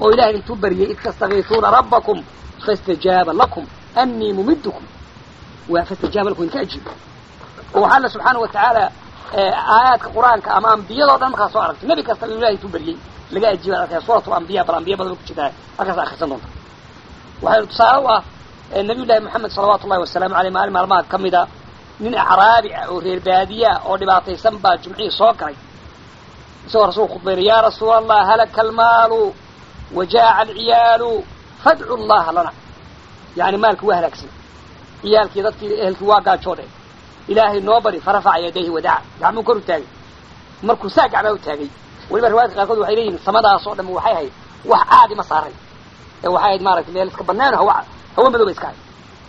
oo ilahay intuu baryay id tastakiisuuna rabbakum faاstajaaba lakum anii mumidkum waa faاstajaaba lakum idinka ajiib oo waxaa alla subxaana wa tacaala aayaadka qur-aanka ama ambiyadoo dhan markaa soo aragtay nebi kasta inuu ilahay intuu baryey laga ajiiba arkaya suurat lambiya bal ambiya badan ku jirtaa halkaas akrisan doonta waxaynu tusaale u ah nabiy llahi moxamed salawaatu ullahi wasalaamu aleyh maalin maalmaha ka mida nin acraabi ah oo reer baadiyaa oo dhibaataysan baa jumcihii soo galay isagoo rasulku khudbaynay ya rasuula allah halaka almaalu wajaaca alciyaalu fadcu llaha lana yani maalki waa halaagsan ciyaalkii dadkii ehelkii waa gaajoodhe ilaahay noo bari farafaca yadayhi wadaca gacmuu kor u taagay markuu saa gacmaa u taagay weliba riwaayadka qaarkood waxay leeyihin samadaas oo dham waxay ahayd wax caadi ma saaray ee waxay ahayd maaragtay meel iska banaano hawa hawa madow ba iska ahayd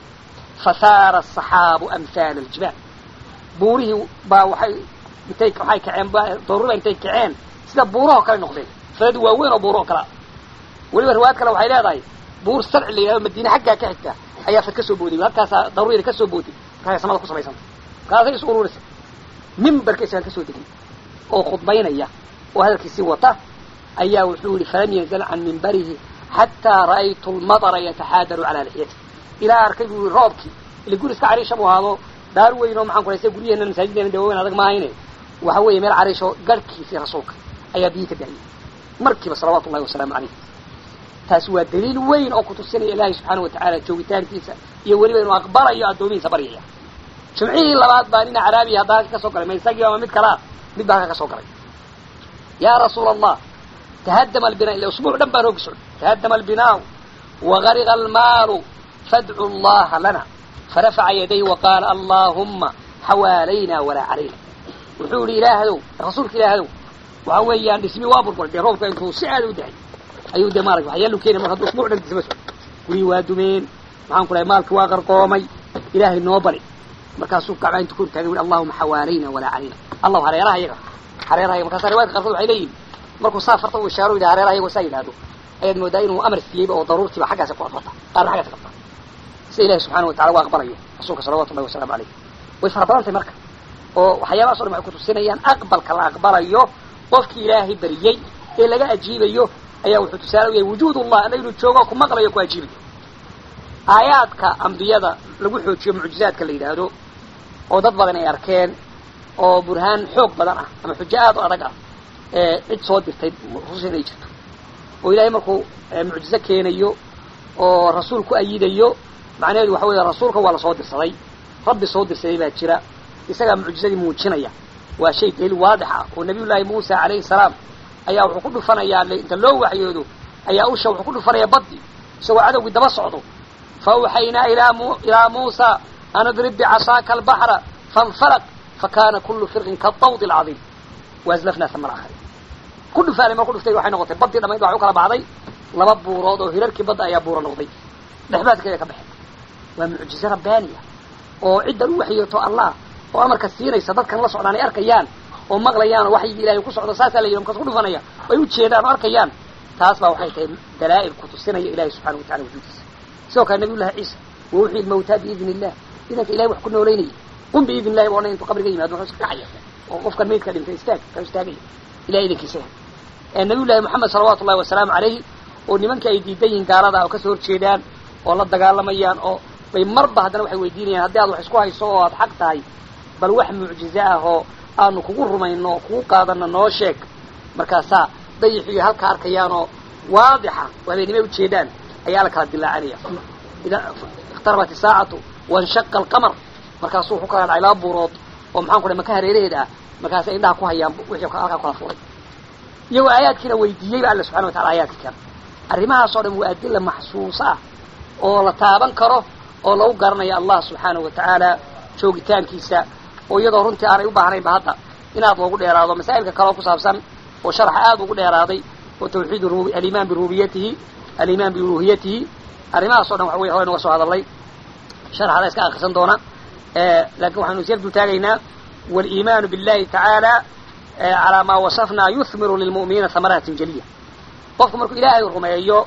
fasaara asaxaabu amhaala aljibaal buurihii baa waxay intay waxay kaceen daruuriba intay kaceen sida buurahoo kale noqdeen falad waaweyn oo buuro oo kalea weliba riwaayad kale waxay leedahay buur sarci la yidhahdo madiine xaggaa ka xigta ayaa fad ka soo booday halkaasaa daruuriyada ka soo booday markaasay samada ku samaysanta markaasay is ururisay mimbarka isagaan ka soo degay oo khudbaynaya oo hadalkiisii wata ayaa wuxuu yihi falam yanzal can mimbarihi xataa ra'aytu lmadara yataxaadaru calaa lixyati ilaa arkay buu yihi roobkii ila guri iska cariisha buu ahaado daar weyn oo maxaan ku haysta guryaheena masaajiddeena de waaweyn adag maahayne waxa weeye meel cariisho garhkiisii rasuulka ayaa biyi ka da'yay markiiba salawaatu ullahi wasalaamu calayh taasi waa daliil weyn oo kutusinaya ilaahay subxaana wa tacaala joogitaankiisa iyo weliba inuu aqbalayo addoomihiisa baryaya jimcihii labaad baa nin caraabiya hadda halka ka soo galay ma isagii ama mid kalaa mid baa halka ka soo galay yaa rasuula allah tahadama albina ila usbuuc dhan baan hoogi socday tahadama albinaau wagariqa almaalu fadcu llaha lana farafaca yadayhi waqaala allaahumma xawaalayna walaa calayna wuxuu yihi ilaahdow rasuulka ilaahdow waxa weeyaan dhismi waa burburay dee roobka intuu si aada u dahay ayuu de maarata waxyaalu keenay mar hadduu usbuuc dhan disma socdo gurihii waa dumeen maxaan ku lahay maalki waa qarqoomay ilaahay noo bari markaasuu gacmaa intu kor taagay ui allahuma xawaalayna walaa calayna allahu hareeraha iyaga hareeraha yaga markaasa riwayadka qarkood waxay leeyihin markuu saa farta u ishaaro yidhaha hareeraha iyagoo saa yidhahdo ayaad moodaa inuu amar siiyeyba oo daruurtiiba xaggaasa ku adfata qaarna xaggaasa qabta sida ilahi subxana watacala waa aqbalayo rasuulka salawatu ullahi wasalamu alayh way fara badantay marka oo waxyaabahaso dhan waxay kutusinayaan aqbalka la aqbalayo qofkii ilaahay bariyey ee laga ajiibayo ayaa wuxuu tusaale u yahay wujuud ullah alla inuu joogo ku maqlayo ku ajiibayo aayaadka ambiyada lagu xoojiyo mucjizaadka la yidhaahdo oo dad badan ay arkeen oo burhaan xoog badan ah ama xujo aad u adag ah ee cid soo dirtay rusul inay jirto oo ilaahay markuu mucjizo keenayo oo rasuul ku ayidayo macnaheedu waxa weeye rasuulka waa lasoo dirsaday rabbi soo dirsaday baa jira isagaa mucjizadii muujinaya waa shay daliil waadix ah oo nabiy llaahi muusa calayhi salaam ayaa wuxuu ku dhufanayaa inta loo waxyoodo ayaa usha wuxuu ku dhufanaya baddi isagoo cadowgii daba socdo faawxaynaa ilaa muusa an idrib bicasaaka albaxra faاnfalq fakana kulu firqin kaطawd اlcadiim waazlafnaa sama alaakhariin ku dhufaanay mar ku dhuftay waxay noqotay baddii dhamayd waxa u kala baxday laba buurood oo hirarkii badda ayaa buuro noqday dhexbaadkeeda ka baxeen waa mucjize rabbaaniya oo ciddan u waxyooto allah oo amarka siinaysa dadkan la socdaan ay arkayaan oo maqlayaan oo waxyigii ilahay ku socdo saasaa la yidhi markaas ku dhufanaya ay u jeedaan oo arkayaan taas baa waxay tahay dalaa'il ku tusinaya ilahi subxana watacala wujuudiisa sidoo kale nabiy llahi ciisa wa uxyi lmawtaa biidni illah idanka ilahay wax ku noolaynaya qum biidni illahi ba odhan intuu qabriga yimaado wuxuu iska kacaya oo qofkan maydka dhintay istaag ka istaagaya ilahay idankiisa nabiy llahi moxamed salawaatu ullahi wasalaamu calayhi oo nimanka ay diidan yihiin gaalada oo kasoo horjeedaan oo la dagaalamayaan oo bay marba haddana waxay weydiinayaan haddii aad wax isku hayso oo aad xaq tahay bal wax mucjize ah oo aanu kugu rumayno oo kugu qaadano noo sheeg markaasaa dayixiyo halka arkayaanoo waadixa oo habeenimay ujeedaan ayaa la kala dilaacanaya ikhtarabat isaacatu wanshaqa alqamar markaasuu wuxuu kala dhacay laba buurood oo maxaan ku dhahay maka hareeraheeda ah markaasay indhaha ku hayaan wixii halkaa kala furay iyagoo aayaadkiina weydiiyey ba alla subxana watacala aayaadka kale arrimahaasoo dhan waa adilla maxsuusa ah oo la taaban karo oo lagu garanayo allah subxaanahu wa tacaala joogitaankiisa oo iyadoo runtii aanay u baahnaynba hadda inaad loogu dheeraado masaa'ilka kaleoo ku saabsan oo sharaxa aada ugu dheeraaday oo tawxiid alimaan birububiyatihi alimaan biuluhiyatihi arrimahaas o dhan waxa wey hore noga soo hadalnay sharxada iska akrisan doona lakin waxaynu isyar dul taagaynaa waliimaanu billahi tacaala calaa maa wasafnaa yuhmiru lilmu'miniina hamaraatin jaliya qofku markuu ilaahay rumeeyo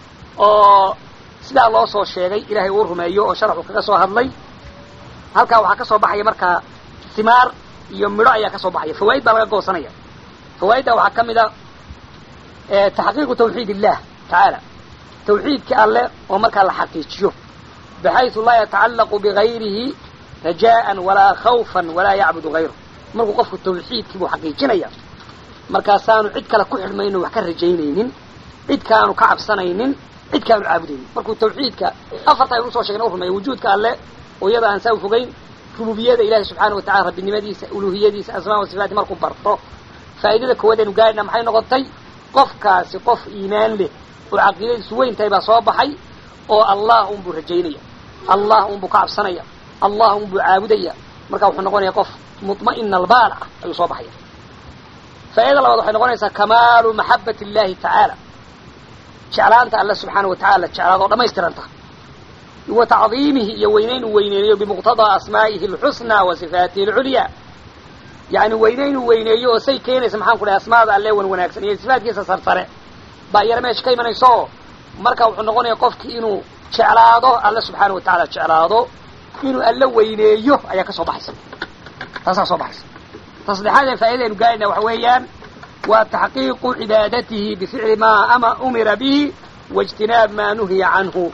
oo sidaa loo soo sheegay ilaahay uu rumeeyo oo sharaxu kaga soo hadlay halkaa waxaa ka soo baxaya markaa himaar iyo midho ayaa ka soo baxaya fawaa'id baa laga goosanaya fawaa'idda waxaa ka mid a taxqiiqu tawxiid illah tacaala tawxiidkii alle oo markaa la xaqiijiyo baxaysu laa yatacallaqu bigayrihi rajaan walaa khawfan walaa yacbudu hayru markuu qofku tawxiidkii buu xaqiijinaya markaasaanu cid kale ku xidhmayno wax ka rajaynaynin cid kaanu ka cabsanaynin cid kaanu caabudaynin markuu tawxiidka afarta aynu usoo sheegna u rumeeya wujuudka alle oo iyada aan saa u fogeyn rububiyada ilahi subxaana watacala rabbinimadiisa uluhiyadiisa asmaa wa sifaati markuu barto faa'idada koowaad aynu gaadhina maxay noqotay qofkaasi qof iimaan leh oo caqiidadiisu weyn tahay baa soo baxay oo allah unbuu rajaynaya allah unbuu ka cabsanaya allah unbuu caabudaya marka wuxuu noqonaya qof muma'ina albaal ah ayuu soo baxaya faa'idada labaad waxay noqonaysaa kamaalu maxabat illahi tacaala jeclaanta alle subxaana wa tacala jeclaad oo dhamaystiranta wa tacdiimihi iyo weynayn uu weyneeyo bimuqtadaa asmaa'ihi alxusnaa wa sifaatihi alculyaa yani weynayn uu weyneeyo oo say keenaysa maxaan ku dhahay asmaada alle wan wanaagsan iyo sifaatkiisa sarsare baa iyana meesha ka imanaysa oo marka wuxuu noqonaya qofkii inuu jeclaado alle subxaana wa tacala jeclaado inuu alle weyneeyo ayaa ka soo baxaysa taasaa soo baxaysa ta saddexaad ee faa'idaynu gaarayna waxa weeyaan waa taxqiiqu cibaadatihi bificli maa ama umira bihi waijtinaab maa nuhiya canhu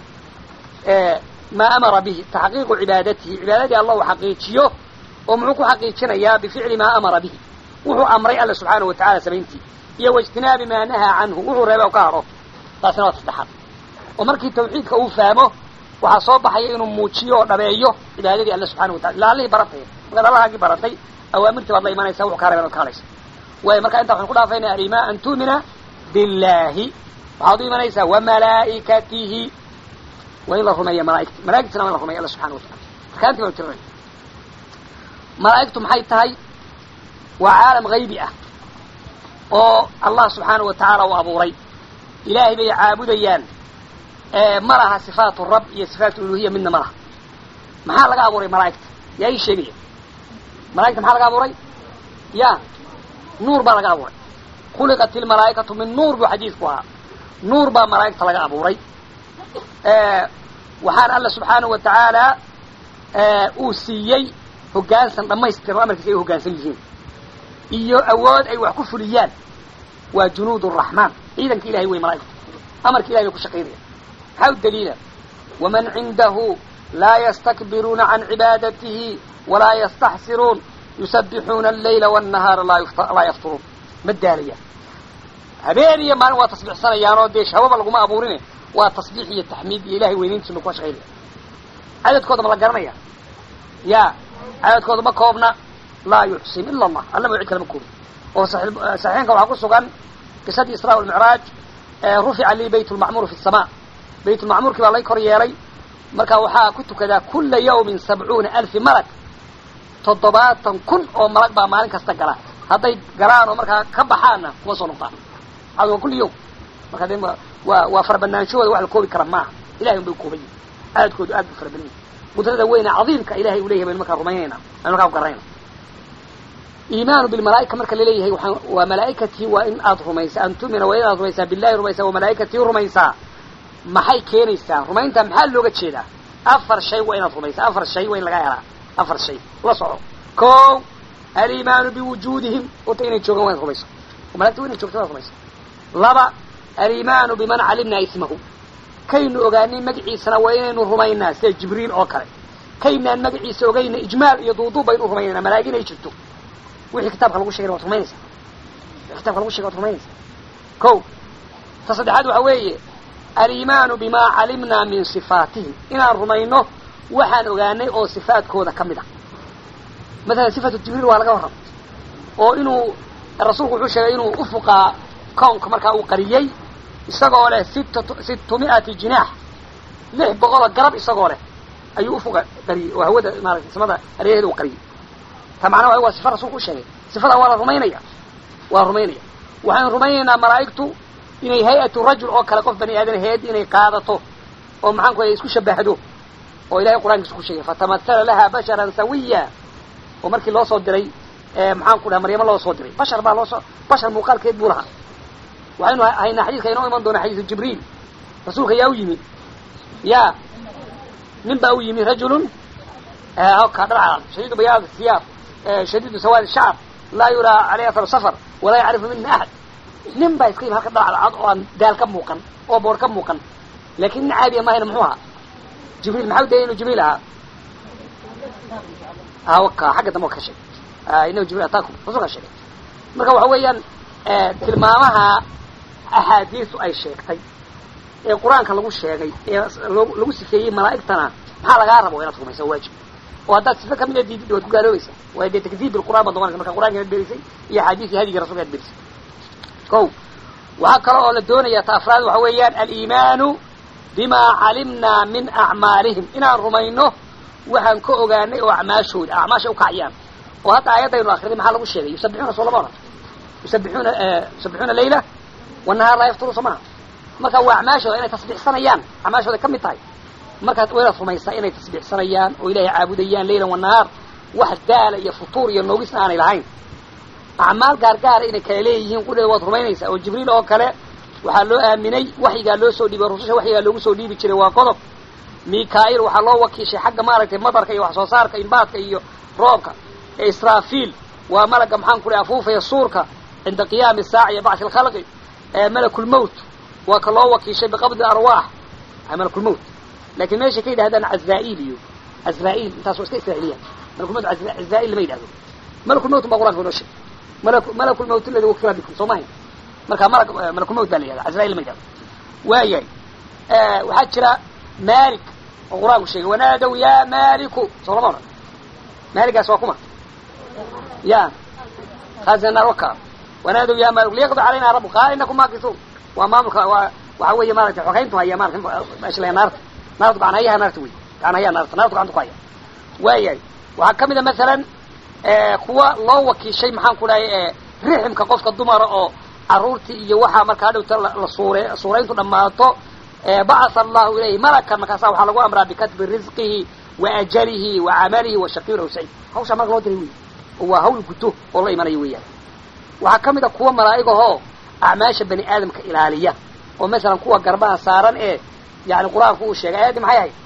maa amara bihi taxqiiqu cibaadatihi cibaadadii allah uu xaqiijiyo oo muxuu ku xaqiijinayaa bificli maa amara bihi wuxuu amray alle subxaana wa tacala samayntii iyo waijtinaabi maa nahaa canhu wuxuu reebay oo ka haro taasina waa saddexaad oo markii tawxiidka uu fahmo waxaa soo baxaya inuu muujiyo oo dhabeeyo cibaadadii alle subxana wa tacala ila allihii baratay markaad allahaagii baratay awaamirtii baad la imanaysa wuxuu kaa reeban od ka hadhaysa waayo marka intaa waxaan ku dhaafaynaa alimaa an tu'mina billahi waxaad u imanaysaa wamalaa'ikatihi waa in la rumeeya malaaigta malaigtana waa in la rumeya alla subxana wa tacala arkaantii banu tirinay malaa'igtu maxay tahay waa caalam haybi ah oo allah subxaana wa tacaala uu abuuray ilaahay bay caabudayaan ma laha sifaatu rab iyo sifaatu uluhiya midna ma laha maxaa laga abuuray malaa'igta yaa ii sheegaya malaigta maxaa laga abuuray ya nuur baa laga abuuray khuliqat ilmalaa'ikatu min nuur buu xadiidku ahaa nuur baa malaa'igta laga abuuray waxaana alla subxaana wa tacaala uu siiyey hoggaansan dhammaystiran o amarkiisa ay u hoggaansan yihiin iyo awood ay wax ku fuliyaan waa junuud araxmaan ciidanka ilahay wey malaa'igta amarka ilahay bay ku shaqaynaya maxaa u daliila waman cindahu laa yastakbiruuna can cibaadatihi walaa yastaxsiruun yusabbixuuna allayla wاnnahaara laa yafturuun ma daalayaan habeen iyo maalin waa tasbiixsanayaan oo dee shahwaba laguma abuurine waa tasbiix iyo taxmiid iyo ilahay weynayntiisa ba kuwa shaqaynaya cadadkooda ma la garanaya ya cadadkooda ma koobna laa yuxsin ila allah alla ma cid kale ma koobin oo saxiixinka waxaa ku sugan qisadii israa walmicraaj rufica lii bayt lmacmuur fi sama bayt lmacmuurkii baa lay kor yeelay marka waxaa ku tukadaa kula yawmin sabcuuna alfi malag toddobaatan kun oo malag baa maalin kasta gala hadday galaan oo markaa ka baxaanna kuma soo noqdaan waa kulli yawm marka de waa waa farabannaanshahooda wax la koobi kara maaha ilahay un bay ukooban yihin aadkoodu aad bu fara badan yihin qudrada weyne cadiimka ilahay uu leyahay baynu markaa rumaynayna aynu markaa ku garanayna iimaanu bilmalaa'ika marka laleeyahay waa waa malaa'ikatii waa in aad rumaysaa an tu'mina waa inaad rumaysaa billahi rumaysaa wa malaa'ikatii rumaysaa maxay keenaysaa rumaynta maxaa looga jeedaa afar shay waa inaad rumaysaa afar shay waa in laga helaa afar shay la soco ko alimaanu biwujuudihim horta inay joogaan waa inaad rumayso oo malagta wa inay joogto waad rumayso laba alimaanu biman calimnaa ismahu kaynu ogaanay magaciisana waa inaynu rumaynaa sida jibriil oo kale kaynaan magaciisa ogayna ijmaal iyo duuduub baynu rumaynaynaa malaa'ig inay jirto wixii kitaabka lagu shegayna waad rumaynaysaa wixii kitabka lagu shegay waad rumaynaysaa ko ta saddexaad waxa weeye alimaanu bimaa calimnaa min sifaatihim inaan rumayno waxaan ogaanay oo sifaadkooda ka mid a mathalan sifatu jibriil waa laga warramay oo inuu rasuulku wuxuu sheegay inuu ufuqaa kownka markaa uu qariyey isagoo leh sitt sittumi'ati jinaax lix boqoloo garab isagoo leh ayuu ufuqa qariyey oo hawada maarata samada hareeraheeda uu qariyey ta macnaha waa sifa rasulku u sheegay sifadaa waa la rumaynaya waa rumaynaya waxaynu rumaynaynaa malaa'igtu inay hay-atu rajul oo kale qof bani aadan hay-ad inay qaadato oo maxaan ku isku shabahdo oo ilahay qur'ankiisa ku sheegay fatamahala laha basharan sawiya oo markii loo soo diray maxaan ku dhaha maryamo loo soo diray bashar baa loosoo bashar muuqaalkeed buu lahaa waxaynu haynaa xadiidka inoo iman doona xadiisu jibriil rasuulka yaa u yimi ya nin baa u yimi rajulun ka dharcad shadiidu bayaad siyaab shadiidu sawaad shacr laa yuraa caleyh athar safar walaa yacrifu mina axad nin baa iska yimi halka dhacdacad oo aan daal ka muuqan oo boor ka muuqan laakin nin caadiya mahayna muxuu ahaa jibriil maxaa u dayay inuu jibriil ahaa awaka xagga dambe ka sheegay inahu jibriil ataakum rasulka sheegay marka waxa weeyaan tilmaamaha axaadiistu ay sheegtay ee qur-aanka lagu sheegay ee lagu sifeeyey malaa'igtana maxaa lagaa rabo inaad rumaysa waajib oo haddaad sifa kamida diidid waad ku gaaloobaysa waayo dee takdiib bilqur'an baad noqonaysa marka qur'anka ad berisay iyo axaadiis iyo hadigii rasulka ad berisay ko waxaa kale oo la doonaya ta afraad waxa weeyaan aliimaanu bima calimnaa min acmaalihim inaan rumayno waxaan ka ogaanay oo acmaashooda acmaasha ukaciyaan oo hadda aayadaynu akriday maxaa lagu sheegay yusabixuuna soo lama oran yusabixuuna yusabixuuna layla wanahaar laa yafturu soo maha marka waa acmaashooda inay tasbiixsanayaan acmaashooda ka mid tahay markaad waynaad rumaysaa inay tasbiixsanayaan oo ilaahay caabudayaan laylan wanahaar wax daala iyo futuur iyo noogisna aanay lahayn acmaal gaargaara inay kala leeyihiin qudheeda waad rumaynaysaa oo jibriil oo kale waxaa loo aaminay waxyigaa loo soo dhiibay rususha waxyigaa loogu soo dhiibi jiray waa qodob mikail waxaa loo wakiishay xagga maaragtay madarka iyo wax soo saarka imbaadka iyo roobka israafiil waa malaga maxaan ku dhahay afuufaya suurka cinda qiyaami saaca iyo bacthi alkhalqi malakulmowt waa ka loo wakiishay biqabdi arwaax malakulmowt lakin meeshay ka yidhahdaan cazrail iyo azrail intaas waa iska israailiyan malakulmowt azrail lama yidhahdo malakulmowt baa qur'anka inoo sheegay malakulmowt aladi wakila bikum soo mahayn marka mala malakulmowt baa la yihahda azrail lama yidhahdo waayahay waxaa jira malik oo qur-aanku sheegay wanaadow ya maliku soo lama odhan maaligaas waa kuma ya khazinaar waka wanaadow ya malik liyaqdi calayna rabu qaala inakum maakisuun waa maamulka waa waxa weeye maaragtay xogayntu haya maarata meesha la naarta naarta gacanhayaha naarta wey gacanhayaha naarta naarta gacanta ku haya waayahay waxaa kamid a masalan kuwa loo wakiishay maxaan ku dhahay riximka qofka dumara oo caruurtii iyo waxaa markaa hadhowta la suure suurayntu dhammaato bacatha allahu ilayhi malakan markaasa waxaa lagu amraa bikatbi risqihi wa ajalihi wa camalihi wa shaqiyun aw saciid hawshaa marka loo diray wey oo waa hawl guto oo la imanayo weeyaan waxaa kamid a kuwa malaa'igahoo acmaasha bani aadamka ilaaliya oo masalan kuwa garbaha saaran ee yani qur-aanku uu sheegay ayaddii maxay ahayd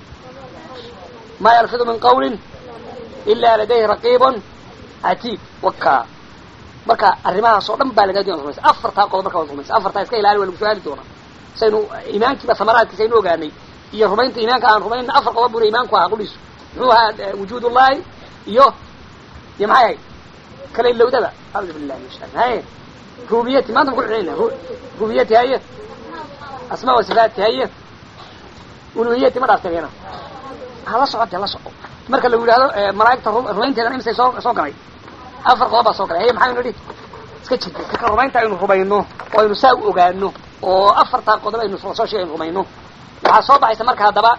maa yalfidu min qawlin ila ladayhi raqiibun catiid waka marka arrimahaas oo dhan baa lagaa doona rumaysa afartaa qodob marka waad rumaysa afartaa iska ilaali waa lagu su-aali doonaa saynu iimaankiiba samaraadkiisa aynu ogaanay iyo rumaynta iimaanka aan rumaynna afar qodob buna iimaanku ahaa quliisu muxuu ahaa wujuud ullahi iyo iyo maxay ahayd kala ilowdada audu billahi min shaitan haye rububiyati maanta ma ku celina rububiyati haye asmaa wa sifaati haye uluhiyati ma dhaafteen yana hala socode hala soco marka lagu yidhahdo malaa'igta rumaynteedana imisay soo soo galay afar qodob baa soo galay haye maxaynu nidhi iska jirta kaka rumaynta aynu rumayno oo aynu saa u ogaano oo afartaa qodob aynu soo sheegay aynu rumayno waxaa soo baxaysa marka haddaba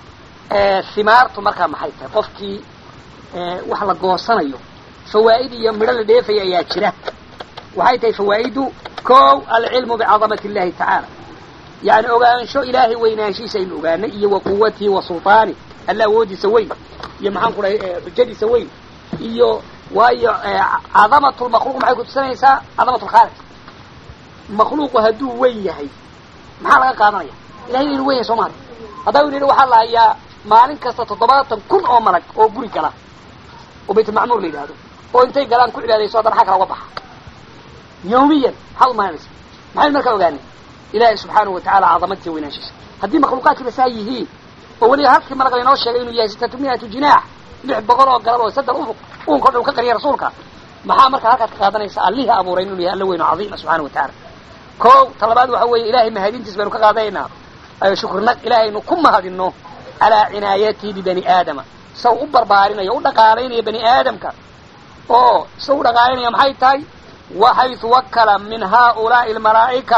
himaartu markaa maxay tahay qofkii wax la goosanayo fawaa'id iyo midho la dheefaya ayaa jira waxay tahay fawaa'idu kow alcilmu bicadamati illahi tacaala yani ogaansho ilaahay weynaanshiisa aynu ogaanay iyo wa quwatihi wa sulطaani alla awoodiisa weyn iyo maxaan ku dhahay xujadiisa weyn iyo waayo cadamat lmakhluuq maxay kutusinaysaa cadamat lkhaaliq makhluuqu hadduu weyn yahay maxaa laga qaadanaya ilahay inu weyn yahay soo maali haddaba inu yidhi waxaa la hayaa maalin kasta toddobaatan kun oo malag oo guri gala oo baytulmacmuur la yidhahdo oo intay galaan ku cibaadayso haddana xag kala uga baxa yawmiyan maxaad umaanaysa maxaynu markaa ogaanay ilaahay subxaanahu watacala cadamadiisa weynaanshiisa haddii makhluuqaadkiiba saa yihiin oo weliba halkii malag laynoo sheegay inuu yahay sitatu miatu jinaax lix boqol oo galab oo saddex ufuq uunka o dhan ka qariya rasuulka maxaa markaa halkaad ka qaadanaysa allihii abuuray inuu yahay alla weyn oo cadiima subxana wa tacaala ko talabaad waxa weeye ilahay mahadintiis baynu ka qaadanaynaa shukrinag ilaahaynu ku mahadino calaa cinaayatihi bibani aadama saw u barbaarinayo u dhaqaalaynaya bani aadamka oo saw u dhaqaalanaya maxay tahay waxaytu wakala min haulaai almalaa'ika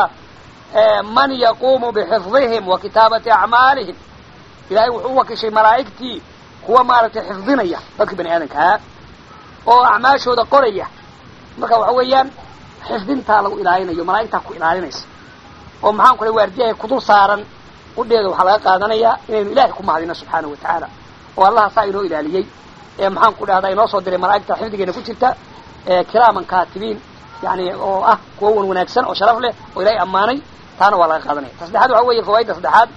man yaquumu bixifdihim wa kitaabati acmaalihim ilahay wuxuu u wakishay malaa'igtii kuwa maaragtay xifdinaya dadkii bani aadamkaa oo acmaashooda qoraya marka waxa weeyaan xifdintaa lagu ilaalinayo malaa'igtaa ku ilaalinaysa oo maxaan ku lay waardiyahay kudul saaran udheeda waxaa laga qaadanayaa inaynu ilaahay ku mahadino subxaanahu wa tacaala oo allaha saa inoo ilaaliyey ee maxaan ku dhahdaa inoo soo diray malaa'igta xifdigeena ku jirta kiraaman kaatibiin yani oo ah kuwa wan wanaagsan oo sharaf leh oo ilahay ammaanay taana waa laga qaadanaya ta saddexaad waxa weeye fawaaidda saddexaad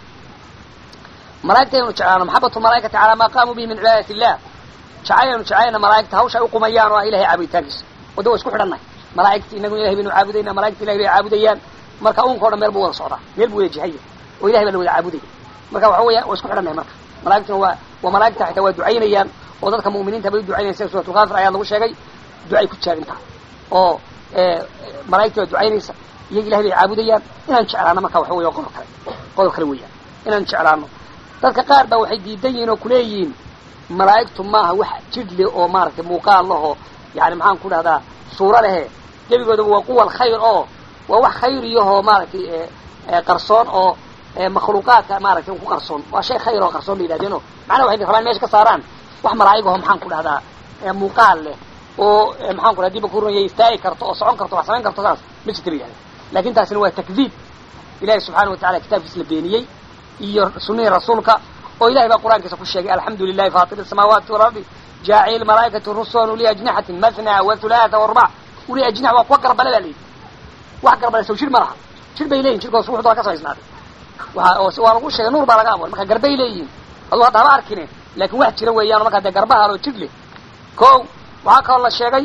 malaigta aynu jeclaano maxabatu malaaikati calaa maa qaamuu bihi min cibaadati illah jacayl aynu jeclayna malaaigta hawsha ay uqumayaan oo ah ilahay caabuditaankiisa wadda wa isku xidhannahay malaa'igti inagu ilahay baynu caabudayna malaigta ilahay bay caabudayaan marka unka o dhan meel buu wada socdaa meel buu wada jihaya oo ilahay baa la wada caabudaya marka waxa weya waa isku xidhannahay marka malaigtuna waa waa malaigta xitaa waa ducaynayaan oo dadka mu'miniinta bay u ducaynayan sida suuratulkaafir ayaa lagu sheegay ducay ku jaagintaa oo malaigta waa ducaynaysa iyaga ilahay bay caabudayaan inaan jeclaano marka waxa weya qodob kale qodob kale weeyaan inaan jeclaano dadka qaar baa waxay diidan yihiin oo kuleeyihiin malaa'igtu maaha wax jidh leh oo maaragtay muuqaal lahoo yani maxaan ku dhahdaa suuro lehe gebigoodaba waa quwa alkhayr oo waa wax khayriyahoo maaragtay qarsoon oo makhluuqaadka maaragtay ku qarsoon waa shay khayr oo qarsoon ba yidhahdeeno macnaha waxay rabaan mesha ka saaraan wax malaa'igaho maxaan ku dhahdaa muuqaal leh oo maxaan ku dhaha diba kurunaya istaagi karto oo socon karto wax samayn karto saas ma jirta ba yidhahda lakin taasina waa takdiib ilahi subxaana watacala kitaabkiis la beeniyey iyo sunihii rasuulka oo ilahay baa qur'aankiisa ku sheegay alxamdu lilahi fatir الsamaawaati walardi jaaciل malaaikati rusulan uli ajnixatin mathna wathulaatha warbac uli ajnix waa kuwa garbale baa layidhi wax garbale sow jir ma laha jir bay leyihin jirkoos ruuxda waa ka samaysnaaday waa waa lagu sheegay nuur baa laga abuuray marka garbay leeyihiin aduu hadda haba arkine lakin wax jira weeyaan markaa dee garbaha loo jir leh ko waxaa kaloo la sheegay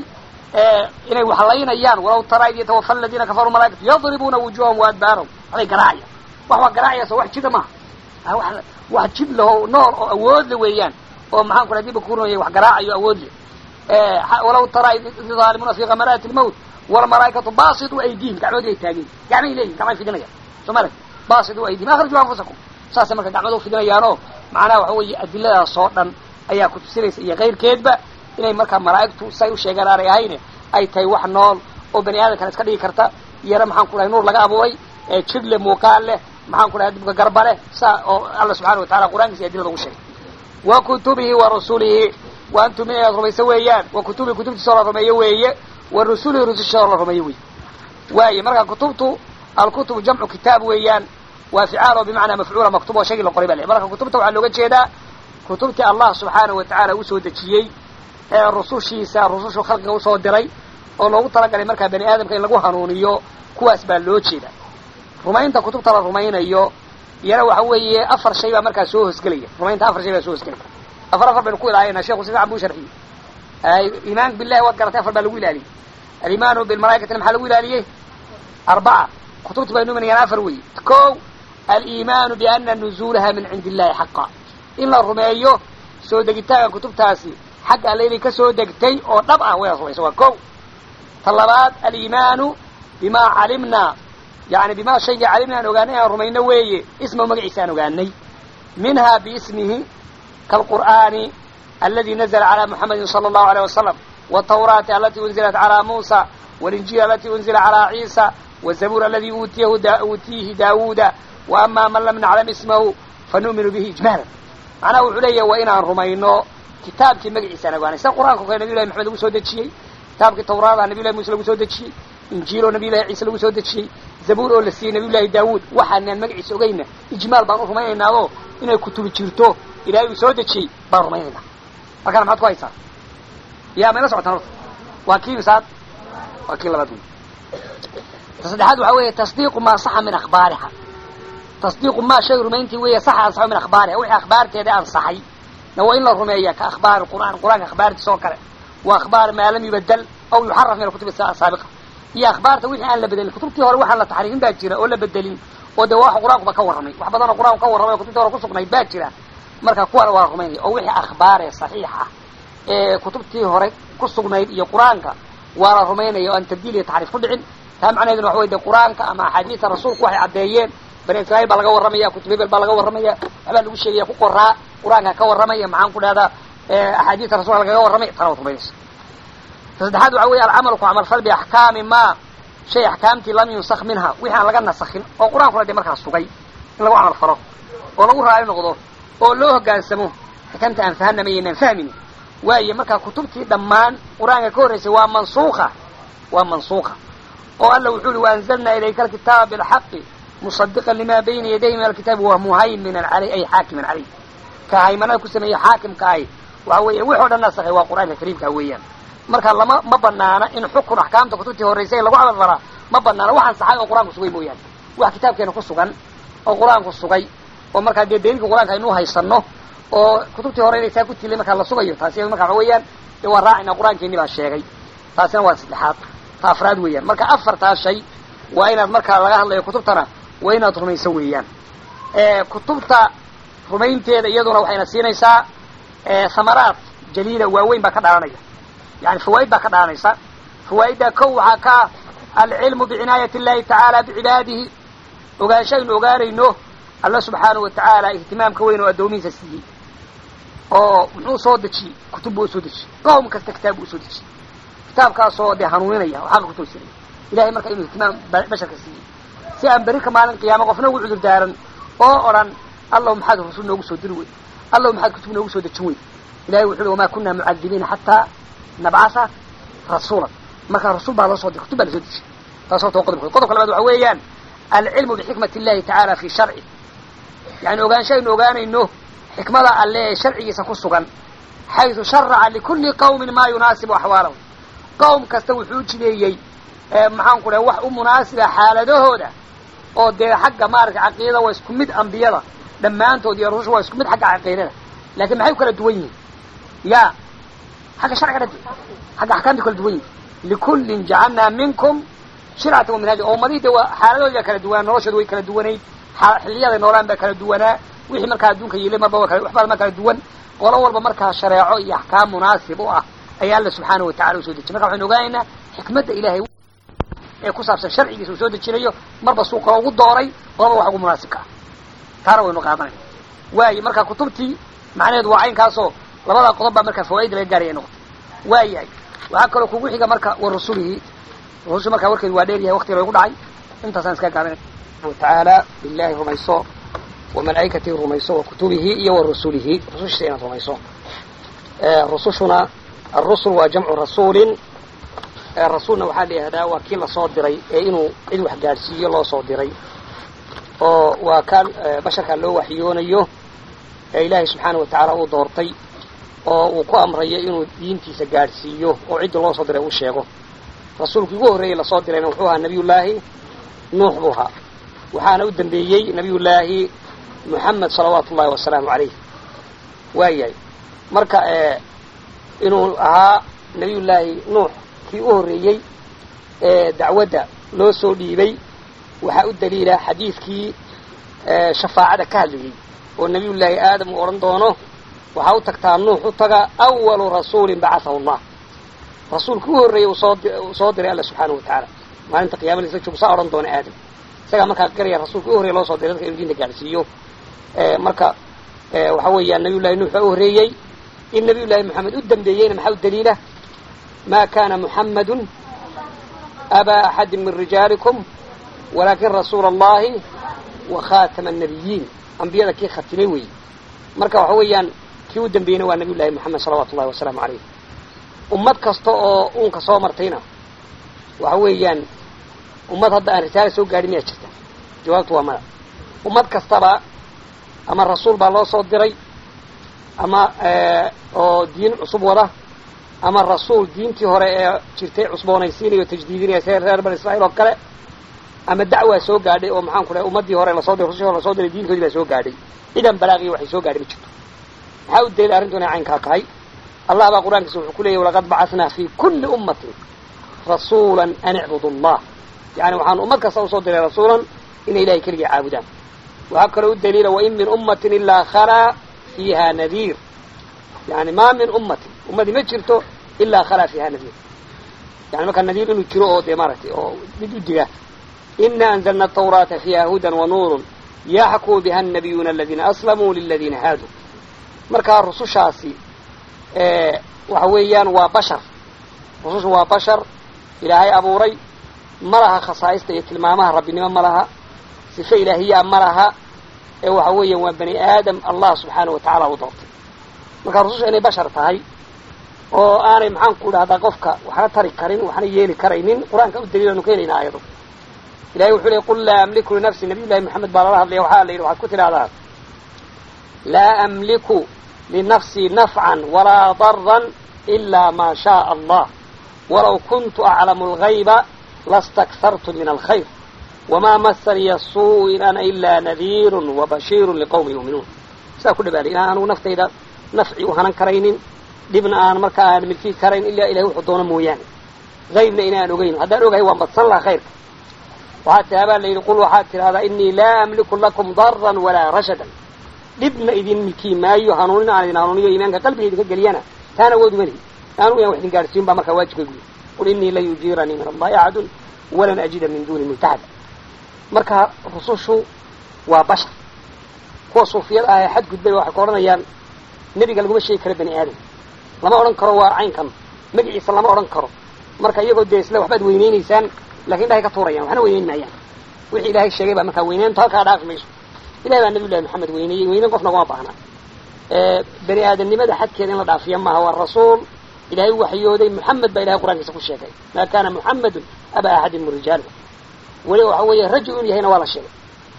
inay waxlaynayaan walaw tara id yatawafa aladiina kafaruu malaaikatu yadribuuna wujuhahum waadbaarahum waxbay garaacaya wax waa garaacaya so wax jira maaha wax jid laho nool oo awood le weeyaan oo maxaan ku diba kurinaya wax garaacayo awood le walaw tara id zaalimuuna fi kamaraati lmawt walmalaaikatu basitu aydihim gacmoodi ay taageen gacmay leeyihin gacmay fidinayaan soo male basitu aydihim akhriju anfusakum saasay marka gacmada ufidinayaanoo macnaha waxa weeye adiladaas oo dhan ayaa ku tusinaysa iyo kayrkeedba inay markaa malaa'igtu say u sheegaan aanay ahayne ay tahay wax nool oo bani aadamkana iska dhigi karta iyana maxaan ku dhahay nuur laga abuuray jir leh muuqaal leh maxaan ku dhahay dibka garba leh saa oo alla subxana watacala qur'aankiisa adilada ugu sheegay wa kutubihi wa rasulihi wa antum inaad rumayso weeyaan wa kutubihi kutubtiisa oo la rumeeyo weeye wa rusulihi rususha oo la rumeeyo weeye waaye marka kutubtu alkutubu jamcu kitaab weeyaan waa ficaal oo bimacnaa mafcuula maktub oo shaygii la qoray ba le marka kutubta waxaa looga jeedaa kutubtii allah subxaanahu watacaala usoo dejiyey ee rusushiisa rusushu khalqiga usoo diray oo loogu talagalay markaa bani aadamka in lagu hanuuniyo kuwaas baa loo jeeda rumaynta kutubta la rumaynayo iyana waxa weeye afar shay baa markaa soo hosgelaya rumaynta afar shay baa soo hosgelaya afar afar baynu ku ilaahayna sheku si fican buu sharxiyey iimaanka billahi waad garatay afar baa lagu ilaaliyey alimaanu bilmalaaikatina maxaa lagu ilaaliyey arbaca kutubti baynu imanayaan afar weeye ko aliimaanu biana nuzuulaha min cindi illahi xaqa in la rumeeyo soo degitaanka kutubtaasi xagga alle inay ka soo degtay oo dhab ah wayna rumaysa waa ko ta labaad aliimaanu bima calimnaa yani bima shaygii calimna aan ogaanay aan rumayno weeye ismahu magaciisa aan ogaanay minha biismihi kaalqur'aani aladi nazla calى muxamedi salى اllahu alيyه wasalam wالtawraati alati unzilat calى musa wاlinjil alati unzila calى ciisa wالzabuur aladi uutiihi daawuuda waama man lam naclam ismahu fanu'minu bihi ijmaala macnaha wuxuu leeyahay waa inaan rumayno kitaabkii magaciisa aan ogaanay sida qur'anka o kale nabiy llahi maxamed lagu soo dejiyey kitaabkii tawraada nabiy llahi muuse lagu soo dejiyey injiil oo nabiy llahi ciise lagu soo dejiyey zabuur oo la siiyey nabiy llahi daawuud waxaanaan magaciisa ogayna ijmaal baan u rumaynaynaaoo inay kutubi jirto ilahay uu soo dejiyey baan rumaynaynaa markaana maxaad ku haysaa yaa mayla socotaan horta waa kii misaad waa kii labaad wey ta saddexaad waxaa weeye tasdiiqu maa saxa min akhbaariha tasdiiqu maa shay rumayntii weeye saxa ansaxo min akhbaariha wixii akhbaarteeda ansaxay na waa in la rumeeya ka akhbaari qur'aan qur'aanka akhbaartiisa oo kale wa akhbaar maa lam yubadal aw yuxaraf min alkutubi asaabiqa iyo akhbaarta wixii aan la bedelin kutubtii hore waxaan la taxriifin baa jira oo la bedelin oo de wax qur-aankuba ka warramay wax badanoo qur-aanku ka warramay oo kutubtii hore kusugnayd baa jira marka kuwana waa rumaynaya oo wixii akhbaaree saxiix ah ee kutubtii hore ku sugnayd iyo qur-aanka waa la rumaynaya oo aan tabdiil iyo taxriif ku dhicin taa macnaheeduna waxa wey de qur-aanka ama axaadiista rasuulku waxay caddeeyeen bani israiil baa laga warramaya kutub hebel baa laga warramaya waxbaa lagu sheegaya ku qoraa qur-aanka ka warramaya maxaan ku dhahdaa axaadiista rasulka lagaga warramay tana waad rumaynaysa ta saddexaad waxa weeye alcamalu ku camalfal biaxkaami ma shay axkaamtii lam yunsak minha wixii aan laga nasakin oo qur-aankuna dee markaa sugay in lagu camal falo oo lagu raali noqdo oo loo hoggaansamo xikanta aan fahanama yaynaan fahmin waayo markaa kutubtii dhammaan qur-aanka ka horraysay waa mansuuka waa mansuuka oo alla wuxuu uhi waanzalnaa ilayka alkitaaba bilxaqi musadiqan lima bayna yadayhi min alkitaabi wa muhayminan caleyh ay xaakiman caleyh ka haymanada ku sameeyey xaakimka ahi waxa weeye wix o dhan nasakhay waa qur-aanka kariimka weeyaan marka lama ma banaana in xukun axkaamta kutubtii horraysay lagu camal falaa ma banaana waxaan saxay oo qur-aanku sugay mooyaane wax kitaabkeena ku sugan oo qur-aanku sugay oo markaa dee daliilka qur-aanka aynu haysano oo kutubtii hore inay saa ku tilay markaa la sugayo taasi marka waxa weeyaan dee waa raacina qur-aankeeni baa sheegay taasina waa saddexaad ta afraad weeyaan marka afartaa shay waa inaad markaa laga hadlayo kutubtana waa inaad rumayso weeyaan kutubta rumaynteeda iyaduna waxayna siinaysaa samaraad jaliila waaweyn baa ka dhalanaya yani fawaa'id baa ka dhalanaysa fawaa'iddaa kow waxaa ka alcilmu bicinaayati illahi tacaala bicibaadihi ogaanshaynu ogaanayno alla subxaanahu watacaala ihtimaamka weyn oo addoomihiisa siiyey oo muxuu soo dejiyey kutub buu usoo dejiyey qowm kasta kitaab buu usoo dejiyey kitaabkaasoo dee hanuuninaya oo xaqa kutoosiraya ilahay marka inuu ihtimaam basharka siiyey si aan berika maalin qiyaama qofna ugu cudur daaran oo odhan allahu maxaad rasul noogu soo diri wey allahu maxaad kutub noogu soo dejin wey ilahay wuxu uhi wamaa kunaa mucadibiina xataa nabcasa rasuulan markaa rasuul baa loo soo diray kutub baa lasoo dejiyey taas horta waa qodobka qodobka labaad waxa weeyaan alcilmu bixikmati illahi tacaala fi sharci yani ogaanshaynu ogaanayno xikmada alle ee sharcigiisa ku sugan xaysu sharaca likulli qawmin maa yunaasibu axwaalahum qowm kasta wuxuu jideeyey maxaan ku dhahay wax u munaasiba xaaladahooda oo dee xagga maaragtay caqiidada waa isku mid ambiyada dhammaantood iyo rususha waa isku mid xagga caqiidada laakiin maxay u kala duwan yihiin ya xagga sharciga dhadi xagga axkaamta kala duwan yihin likullin jacalnaa minkum shircata wa minhaaja oo ummadihii de waa xaaladooda kala duwanaa noloshooda way kala duwanayd xiliyaday noolaan baa kala duwanaa wixii markaa adduunka yilay marba waxbaa ma kala duwan qolo walba markaa shareeco iyo axkaam munaasib u ah ayaa alla subxaanahu watacala usoo dejiyay marka waxaynu ogaanaynaa xikmadda ilahay ee ku saabsan sharcigiisa uu soo dejinayo marba suu kalo ugu dooray qolaba wax ugu munaasibka ah taana waynu qaadanayna waaye marka kutubtii macnaheedu waa caynkaasoo labadaa qodob baa markaa fawaaida laga gaaraya noqotay waa yahay waxaa kaloo kugu xiga marka wa rasulihi rususha markaa warkeedu waa dheer yahay waktiga lagu dhacay intaasaan iska gaabinay tacaala billahi rumayso wa malaa'ikatihi rumayso wa kutubihi iyo wa rusulihi rusushiisa inaad rumayso rusushuna alrusul waa jamcu rasuulin rasuulna waxaa la yihahdaa waa kii lasoo diray ee inuu cid wax gaadhsiiyo loo soo diray oo waa kaan basharkaa loo waxyoonayo ee ilaahay subxaana wa tacaala uu doortay oo uu ku amrayo inuu diintiisa gaadhsiiyo oo cidda loo soo diray uu sheego rasuulkii ugu horreeyey lasoo dirayna wuxuu ahaa nabiyullaahi nuux buu ahaa waxaana u dambeeyey nabiyullaahi moxamed salawaatu ullahi wasalaamu calayh waayahay marka inuu ahaa nabiyullaahi nuux kii u horreeyey ee dacwadda loo soo dhiibay waxaa u daliila xadiidkii shafaacada ka hadlayey oo nabiyullaahi aadam uu odhan doono waxaa u tagtaa nuux u taga awalu rasuulin bacahahu allah rasuulkii u horreeyey uu soo diray alla subxaanahu wa tacaala maalinta qiyama laisla joogo saa odhan doona aadam isagaa markaa garaya rasuulka u horreye loo soo diray dadka inu diinta gaadhsiiyo marka waxa weeyaan nabiyullahi nuux baa u horreeyey in nabiyullaahi moxamed u dambeeyeyna maxaa u daliila ma kana muxamadun abaa axadi min rijaalikum walaakin rasuula allahi wa khatama annabiyiin ambiyada kii khatimay weeye marka waxa weeyaan kii u dambeeyeyna waa nabiy llahi moxamed salawatu ullahi wasalaamu calayh ummad kasta oo uunka soo martayna waxa weeyaan ummad hadda aan risaala soo gaadhin miyaa jirta jawaabtu waa mada ummad kastaba ama rasuul baa loo soo diray ama oo diin cusub wada ama rasuul diintii hore ee jirtay cusboonaysiinaya o tajdiidinaya see reer bani israiil oo kale ama dacwaa soo gaadhay oo maxaan ku dhahay ummaddii hore lasoo diray rusushii hore lasoo diray diintoodii baa soo gaadhay cidan balaaqiyo waxay soo gaadhay ma jirto maxaa u daliila arrintu inay caynkaa tahay allah baa qur-aankiisa wuxuu ku leeyahy walaqad bacahnaa fi kulli ummatin rasuula an icbudu allah yani waxaan ummad kasta usoo diray rasuulan inay ilahay keligii caabudaan waxaa kaloo u daliila wain min ummatin ilaa khalaa fiiha nadiir yani maa min ummatin ummadii ma jirto ilaa khalaa fiiha nadiir yani markaa nadiir inuu jiro oo dee maaragtay oo mid u diga ina anzalna atawraata fiiha hudan wa nuurun yaxkuu biha annabiyuuna aladiina aslamuu liladiina haaduu markaa rusushaasi waxa weeyaan waa bashar rusushu waa bashar ilaahay abuuray ma laha khasaa'ista iyo tilmaamaha rabbinimo ma laha sife ilaahiyaa ma laha ee waxa weeyaan waa bani aadam allah subxaana wa tacaala u doortay markaa rususha inay bashar tahay oo aanay maxaan ku dhahdaa qofka waxna tari karin waxna yeeli karaynin qur-aanka u daliilanu keenaynaa ayado ilahay wuxuu leey qul laa amliku linafsi nabiy llahi moxamed baa lala hadlaya waxaa la yidhi waxaad ku tidhahdaa laa amliku linafsii nafcan walaa daran ilaa maa shaaa allah walaw kuntu aclamu algayba lastakhartu min alkhayr wamaa masaniya suu in ana ilaa nadiirun wabashiirun liqowmi yuuminuun sidaa ku dhabaanay inaan anugu naftayda nafci u hanan karaynin dhibna aan markaa aan milkii karayn ilaa ilahay wuxuu doono mooyaane haybna inaan ogeyn haddaan ogahay waan badsan laha khayrka waxaa tihaabaa la yidhi qul waxaad tidhahdaa inii laa amliku lakum daran walaa rashadan dhibna idin milki maayo hanuunina aan idin hanuuniyo iimaanka qalbiga idinka geliyana taan awood uma lihi anu inaan wax idin gaadhsiin baa markaa waajibkaygu yahy qul inii lan yujiiranii min allahi axadun walan ajida min duuni multaxada marka rusushu waa bashar kuwa suufiyada ah ee xadgudbay waxay ku odhanayaan nebiga laguma sheegi karo bani aadam lama odhan karo waa caynkan magaciisa lama odhan karo marka iyagoo dee isle waxbaad weyneynaysaan lakin dhahay ka tuurayaan waxna weyneyn maayaan wixii ilaahay sheegay baa markaa weyneyntu halkaa dhaafi mayso ilahay baa nabiy llahi maxamed weyneeyey weyneyn qofna ugama baahna bani aadamnimada xadkeeda in la dhaafiya maaha waa rasuul ilahay waxyooday muxamed baa ilahay qur-aankiisa ku sheegay maa kana muxamedun aba axadin min rijaali weliba waxa weeye rajul inu yahayna waa la sheegay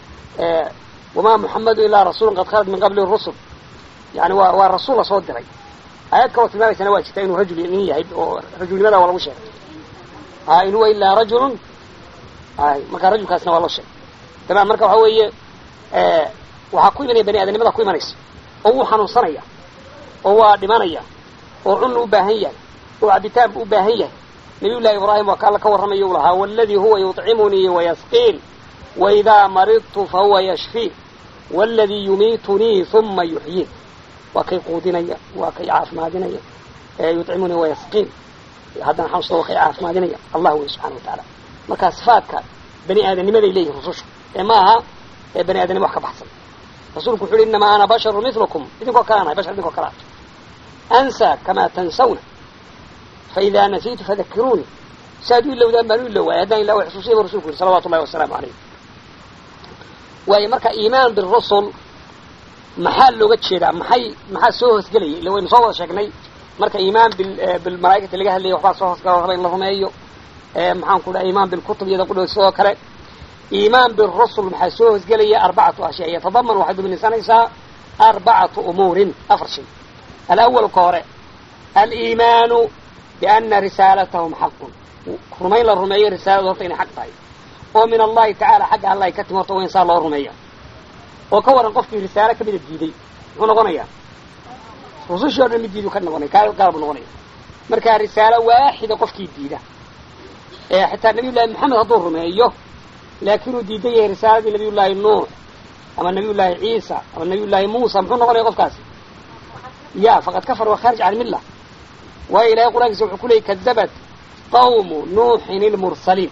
wamaa muxamedu ilaa rasuulun qad khalad min qabli rusul yani waa waa rasuul lasoo diray aayad kaloo tilmaamaysana waa jirta inuu rajul nin yahay oo rajulnimada waa lagu sheegay a in huwa ilaa rajulun ay marka rajulkaasna waa loo sheegay tamam marka waxa weeye waxaa ku imanaya bani aadamnimada ku imanaysa oo wuu xanuunsanaya oo waa dhimanaya oo cunna u baahan yahay oo cabitaan bu u baahan yahay nabiy llahi ibraahim waa ka alla ka warramayo u lahaa waladii huwa yuطcimunii wayasqiin waidaa maridtu fahuwa yashfiin waladii yumiitunii uma yuxyiin waa kay quudinaya waa kay caafimaadinaya yuطcimunii wayasqiin haddana xanuunsada waa kay caafimaadinaya allah wey subxana wa tacaala marka sifaadka bani aadamnimaday leeyihin rusushu ee ma aha ee bani aadamnimo wax ka baxsan rasuulku wuxu uhi inamaa ana basharu milukum idinkoo kale anahay bashar idinkoo kale ah ansaa kamaa tansawna faidaa nasiitu fadakiruunii saaad u ilowdaan baan u iloway haddaan ila xusuusiya bu rasulku yihi salawatu llahi wasalaamu calayh waayo marka iimaan birusul maxaa looga jeedaa maxay maxaa soo hoosgelaya illa waynu soo wada sheegnay marka iimaan bilmalaaikati laga hadlaya waxbaa soo hoosgala raba in la rumeeyo maxaan ku dhaha iimaan bilkutub iyada qudhood sidoo kale iimaan birusul maxaa soo hoosgelaya arbacatu ashyaa yatadaman waxay duminaysanaysaa arbacatu umuurin afar shay alawal ka hore aliimaanu biana risaalatahum xaqun rumayn la rumeeyo risaaladu horta inay xaq tahay oo min allahi tacala xagga alla ay ka timi horta waa in saa loo rumeeya oo ka waran qofkii risaalo kamida diiday muxuu noqonayaa rusushii o dhan mid diidu ka noqonaya kaa gaal buu noqonaya markaa risaalo waaxida qofkii diida ee xitaa nabiy llahi maxamed hadduu rumeeyo laakiinuu diidan yahay risaaladii nabiy llaahi nuux ama nabiy llaahi ciisa ama nabiy llaahi muusa muxuu noqonaya qofkaasi ya faqad kafar waa khaarij can milla waayo ilahay qur-aankiisa wuxuu ku leeyay kadabat qawmu nuuxin ilmursaliin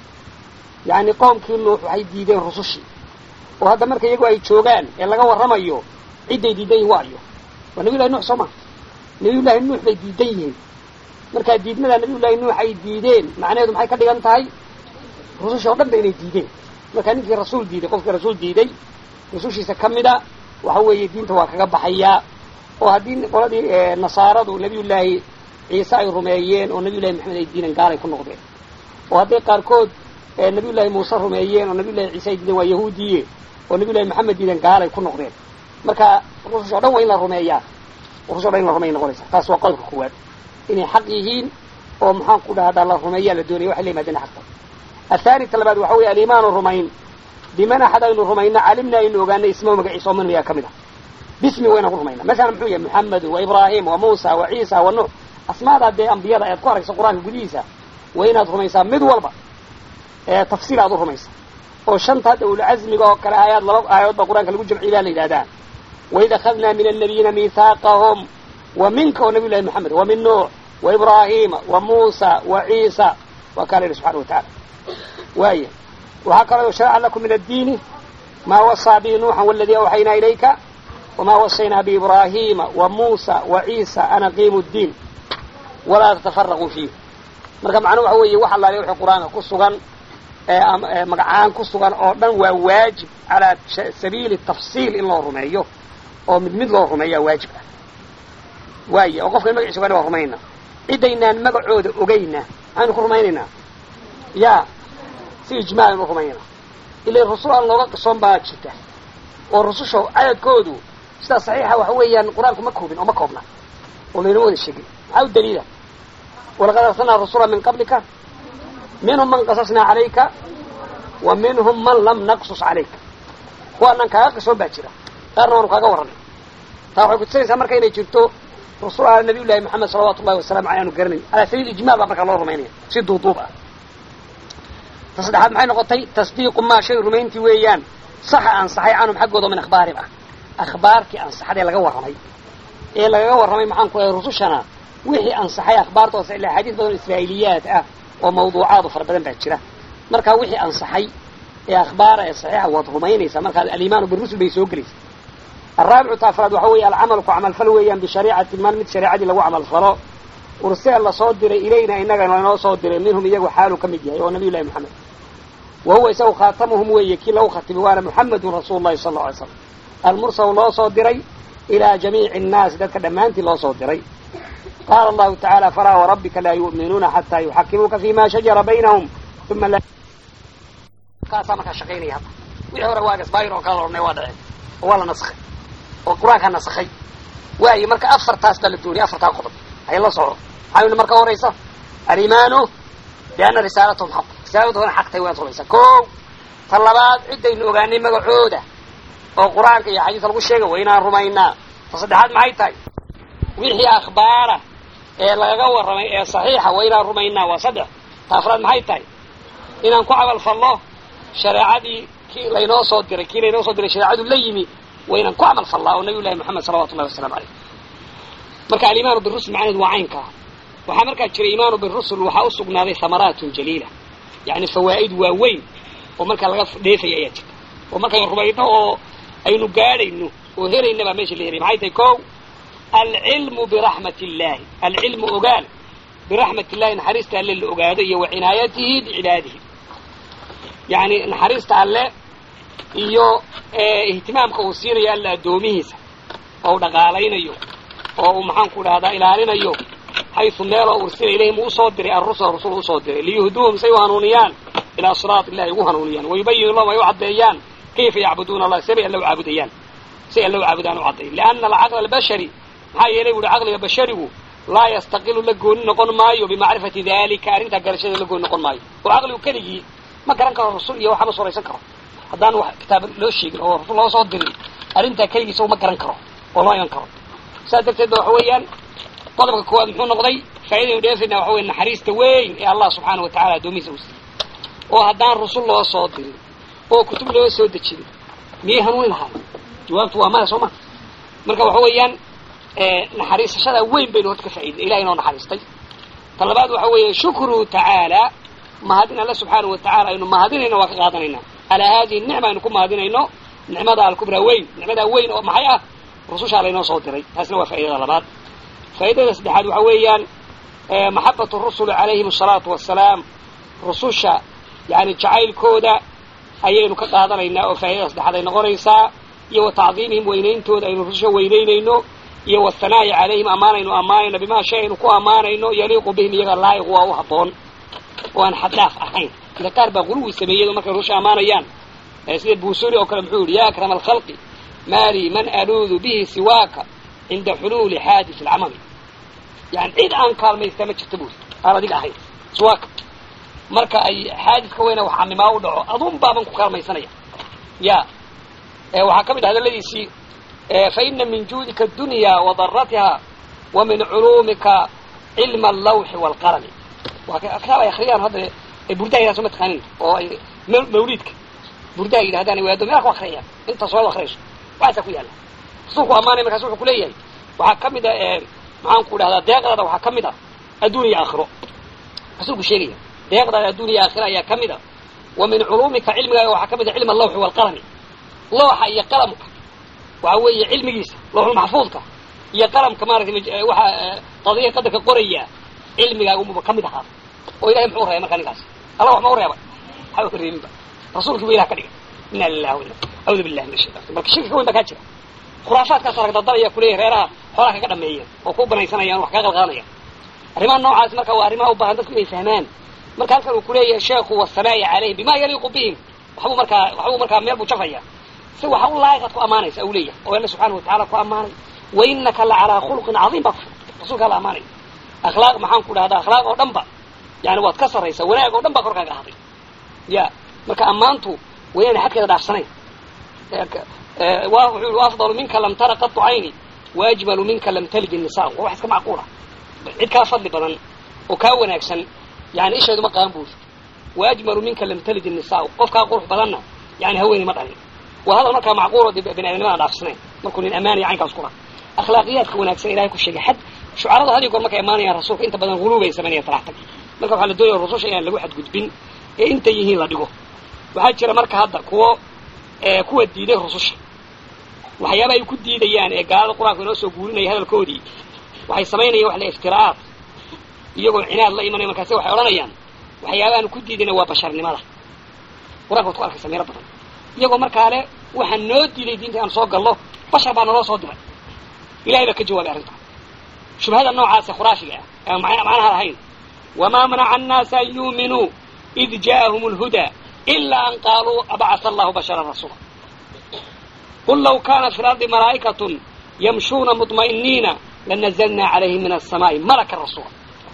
yacni qowmkii nuux waxay diideen rusushii oo hadda marka iyagu ay joogaan ee laga warramayo cidday diidan yihin waayo waa nabiy llahi nuux soo ma nabiy llaahi nuux bay diidan yihiin markaa diidmadaa nabiy llaahi nuux ay diideen macnaheedu maxay ka dhigan tahay rusushii oo dhan ba inay diideen markaa ninkii rasuul diiday qofkii rasuul diiday rusushiisa ka mida waxa weeye diinta waa kaga baxayaa oo haddii qoladii nasaaradu nabiy llaahi ciise ay rumeeyeen oo nabiy llahi maxamed ay diideen gaalay ku noqdeen oo hadday qaarkood nabiy llaahi muuse rumeeyeen oo nabiy llahi ciise ay diideen waa yahuudiye oo nabiy llahi maxamed diideen gaalay ku noqdeen marka rusush o dhan waa in la rumeeyaa rusush o dhan in la rumeya noqonaysa taas waa qodobka koowaad inay xaq yihiin oo maxaan ku dhahdaa la rumeeyaa la doonaya waxay la yimaadeen xaqta athaani ta labaad waxa weeye aliimaanu rumayn biman axad aynu rumayna calimna aynu ogaanay ismahu magaciisa oo man miyaa ka mid ah bismi wayna ku rumayna masalan muxuu yahay muxamedu wa ibraahim wa muusa wa ciisa wa nuux asmaadaa dee ambiyada ayaad ku aragsa qur-aanka gudihiisa waa inaad rumaysaa mid walba ee tafsiil aad u rumaysa oo shanta hadda ulcazmiga oo kale aayaad laba aayadood baa qur-aanka lagu jamciy baa la yidhahdaa waid akhadnaa min annabiyiina miithaaqahum wa minka oo nabiy llahi maxamed wa min nuux wa ibraahima wa muusa wa ciisa waa kaa la yidhi subxana wa tacala waaya waxaa kaloo sharaca lakum min addiini maa wasaa bihi nuuxan waladii awxaynaa ilayka wamaa wasaynaa biibraahiima wa muusa wa ciisa an aqiimu ddiin walaa tatafaraquu fiih marka macnuhu waxa weeye wax allaale wixii qur-aanka ku sugan magacaan ku sugan oo dhan waa waajib calaa sabiili tafsiil in loo rumeeyo oo mid mid loo rumeeyaa waajib ah waaya oo qofkan magaciisa ogaana waa rumaynaa cidaynaan magacooda ogayna maxaynu ku rumaynaynaa ya si ijmaalan u rumaynaa ila rusul aan looga qisoon baa jirta oo rususha cadadkoodu sidaa saxiixa waxa weeyaan qur-aanku ma koobin oo ma koobna oo laynoo wada sheegin maxaa u daliila walaqad arsalnaa rasula min qablika minhum man qasasnaa calayka wa minhum man lam naqsus calayka kuwaanaan kaaga qisoon baa jira qaarna waanu kaaga warranay taa waxay kutusinaysaa marka inay jirto rusul nabiy llahi maxamed salawatu llahi wasalamu aley aanu garanayn ala sabiil ijmaal baa markaa loo rumaynaya si duuduub ah ta saddexaad maxay noqotay tasdiiqu maa shay rumayntii weeyaan saxa ansaxay canhum xaggooda min akhbaarihim ah akhbaartii ansaxadee laga warramay ee lagaga warramay maxaan ku lehay rusushana wixii ansaxay akhbaartoosa ilaa xadiis badan israa'iiliyaad ah oo mawduucaadu fara badan baa jira markaa wixii ansaxay ee akhbaara ee saxiixa waad rumaynaysaa markaa alimaanu birusul bay soo gelaysa alraabicu ta afraad waxa weeye alcamalu ku camalfal weeyaan bishariicati man mid shareecadii lagu camalfalo ursila lasoo diray ilayna inagana lanoo soo diray minhum iyagu xaaluu ka mid yahay oo nabiy llahi moxamed wa huwa isagu khaatamuhum weeye kii lagu khatimay waana muxamedun rasuulu llahi sala alla alay slam almursal loo soo diray ilaa jamiici annaasi dadka dhammaantii loo soo diray qaala allahu tacaala falaa warabbika laa yu'minuuna xataa yuxakimuuka fima shajara baynahum uma kaasaa markaa shaqaynaya hadda wixii hore waa gasbaayir oo kala odhanay waa dhaceen oo waa la naskhay oo qur-aankaa nasakhay waayo marka afartaas baa la dooniyay afartaa qodob hay la soco maxaa yidhi marka horaysa alimaanu bianna risaalatahum xaq risaaladooda xaq tahay waad rumaysaa ko ta labaad ciddaynu ogaanay magacooda oo qur-aanka iyo xadiiska lagu sheegay waa inaan rumaynaa ta saddexaad maxay tahay wixii akhbaara ee lagaga warramay ee saxiixa waa inaan rumaynaa waa saddex ta afraad maxay tahay inaan ku camal fallo shareecadii kii laynoo soo diray kii laynoo soo diray shareecadu la yimi waa inaan ku camal fallaa oo nabiy llahi moxamed salawatu llahi wasalaamu caleyh marka alimaanu birusul macnaheedu waa caynkaa waxaa markaa jira imaanu birusul waxaa u sugnaaday hamaraatun jaliila yacni fawaa'id waaweyn oo markaa laga dheefaya ayaa jirta oo markaynu rumayno oo aynu gaadhayno oo helayna baa meesha la helay maxay tahay kow alcilmu biraxmat illahi alcilmu ogaal biraxmat illahi naxariista alle la ogaado iyo wa cinaayatihi bicibaadihi yacni naxariista alle iyo ihtimaamka uu siinayo alla addoomihiisa oo u dhaqaalaynayo oo uu maxaanku dhahdaa ilaalinayo xaysu meeloo ursila ilayhim uu usoo diray arrusul rusul usoo diray liyuhduuhum say u hanuuniyaan ilaa siraat illahi ugu hanuuniyaan wayubayinu lahum ay u caddeeyaan kayfa yacbuduuna allah sabay alla u caabudayaan say alla u caabudaan u cadday lianna alcaqla albashari maxaa yeelay buuhi caqliga basharigu laa yastaqilu la gooni noqon maayo bimacrifati dalika arrintaa garashada la gooni noqon maayo oo caqligu keligii ma garan karo rasul iyo waxba suraysan karo haddaan wax kitaab loo sheegin oo rasul loo soo dirin arrintaa keligiisa ma garan karo oo loo iman karo saas darteed ba waxa weeyaan qodobka koowaad muxuu noqday faa'idaynu dheefayna waxa weye naxariista weyn ee allah subxaana wa tacala addoomihiisa u siiyey oo haddaan rasul loo soo dirin oo kutub loo soo dejinin miyay hanuuni lahaay jawaabtu waa maya soo ma marka waxa weeyaan naxariisashada weyn baynu horta ka faa'iday ilahay inoo naxariistay ta labaad waxa weeye shukruhu tacaala mahadin alle subxaana wa tacala aynu mahadinayno waa ka qaadanaynaa calaa haadihi nicma aynu ku mahadinayno nicmada alkubraa weyn nicmadaa weyn oo maxay ah rusushaa laynoo soo diray taasna waa faa'idada labaad faa'idada saddexaad waxa weeyaan maxabatu rusuli calayhim asalaatu wassalaam rususha yani jacaylkooda ayaynu ka qaadanaynaa oo faa'idada saddexaad ay noqonaysaa iyo wa tacdiimihim weynayntooda aynu rususha weynaynayno iyo wahanaa'i calayhim ammaanaynu ammaanayno bimaa shay aynu ku ammaanayno yaliiqu bihim iyaga laayiq waa u habboon oo aan xaddaaf ahayn ila qaar baa quluwi sameeyey markay rusha ammaanayaan sida buusuri oo kale muxuu yihi ya akrama alkhalqi maali man aluudu bihi siwaaka cinda xuluuli xaadis alcamami yani cid aan kaalmaysta ma jirta buuri aan adiga ahayn siwaaka marka ay xaadiska weyna wax camimaa u dhaco adun baaban ku kaalmaysanaya ya waxaa ka mid ah hadaladiisii faina min juudika adunya wadaratiha wa min culuumika cilma allawxi waalqalami waa kitaab ay akriyaan hadda burdaha yidhahdo ma taqaanin oo ay mawliidka burdaha yidhahdaan waado meelka ku akriyayaan inta soo akriyayso waxaasaa ku yaalla rasuulku ammaanay markaas wuxuu kuleeyahay waxaa ka mid a maxaan ku dhahdaa deeqdaada waxaa ka mid a adduun iyo aakhiro rasuulku sheegaya deeqdaada adduun iyo aakhiro ayaa ka mid a wa min culuumika cilmigaaga waxaa ka mid a cilm allawxi waalqalami looxa iyo qalamka waxa weeye cilmigiisa looxulmaxfuudka iyo qalamka maaratay waxa qadiya qadarka qoraya cilmigaaguba ka mid ahaa oo ilahay muxuu reebay markaa ninkaas allah wax ma u reebay waxba reebinba rasuulkii bu ilah ka dhigay ina lilah wa audu billahi min ashaytan marka shirki ka weyn baa kaa jira khuraafaadkaas arag dadalaya kuleeyahy reeraha xoolaha kaga dhameeyeen oo ku banaysanayaan wax kaga qalqaadanayaan arrimaha noocaas marka waa arrimaha u baahan dadku inay fahmaan marka halkan uu kuleeyahay sheekhu wasanaa'i calayhim bima yaliiqu bihim waxbuu markaa waxbuu markaa meel buu jafaya si waxa u laayiqad ku ammaanaysa u leeyahay oo alla subxaana watacala ku ammaanay wa inaka la calaa khuluqin cadiim baa ku rasuulkaa la ammaanay akhlaaq maxaan ku dhahdaa akhlaaq oo dhan ba yani waad ka sarraysaa wanaag oo dhan baa korkaaga ahday ya marka ammaantu waa inaana xadkeeda dhaafsanayn wuxuu yihi afdalu minka lam tara qatu cayni waajmalu minka lam talid innisaa waa wax iska macquula cid kaa fadli badan oo kaa wanaagsan yani isheedu ma qaban buush waajmalu minka lam talid innisaa qof kaa qurux badanna yani haweeney ma dhalin waa hadal markaa macquulo de bani aadamnimada dhaafsanayn markuu nin amaanaya caynkaas kula akhlaaqiyaadka wanaagsan ilahay ku sheegay xad shucaradu had iyo goor markay imaanayaan rasuulka inta badan huluubay samaynaya talaxtag marka waxaa la doonaya rususha inaan lagu xadgudbin ee intay yihiin la dhigo waxaa jira marka hadda kuwo kuwa diiday rususha waxyaaba ay ku diidayaan ee gaalada qur-aanka inoo soo guurinaya hadalkoodii waxay samaynayaan wax la iftiraa'aad iyagoo cinaad la imanaya markaase waxay odhanayaan waxyaabaanu ku diidayna waa basharnimada qur-anka waad ku arkaysa meelo badan iyagoo markaa le waxaa noo diiday diinta aan soo gallo bashar baa naloo soo diray ilahay baa ka jawaabay arrintaa shubhada noocaase khuraashiga ah aan macnaha lahayn wamaa manaca annaasa an yuuminuu id ja'ahum alhudaa ilaa an qaaluu abacata allahu basharan rasuula qul law kaanat fi lardi malaa'ikatun yamshuuna mudma'iniina lanazalnaa calayhim min alsamaa'i malaka rasuula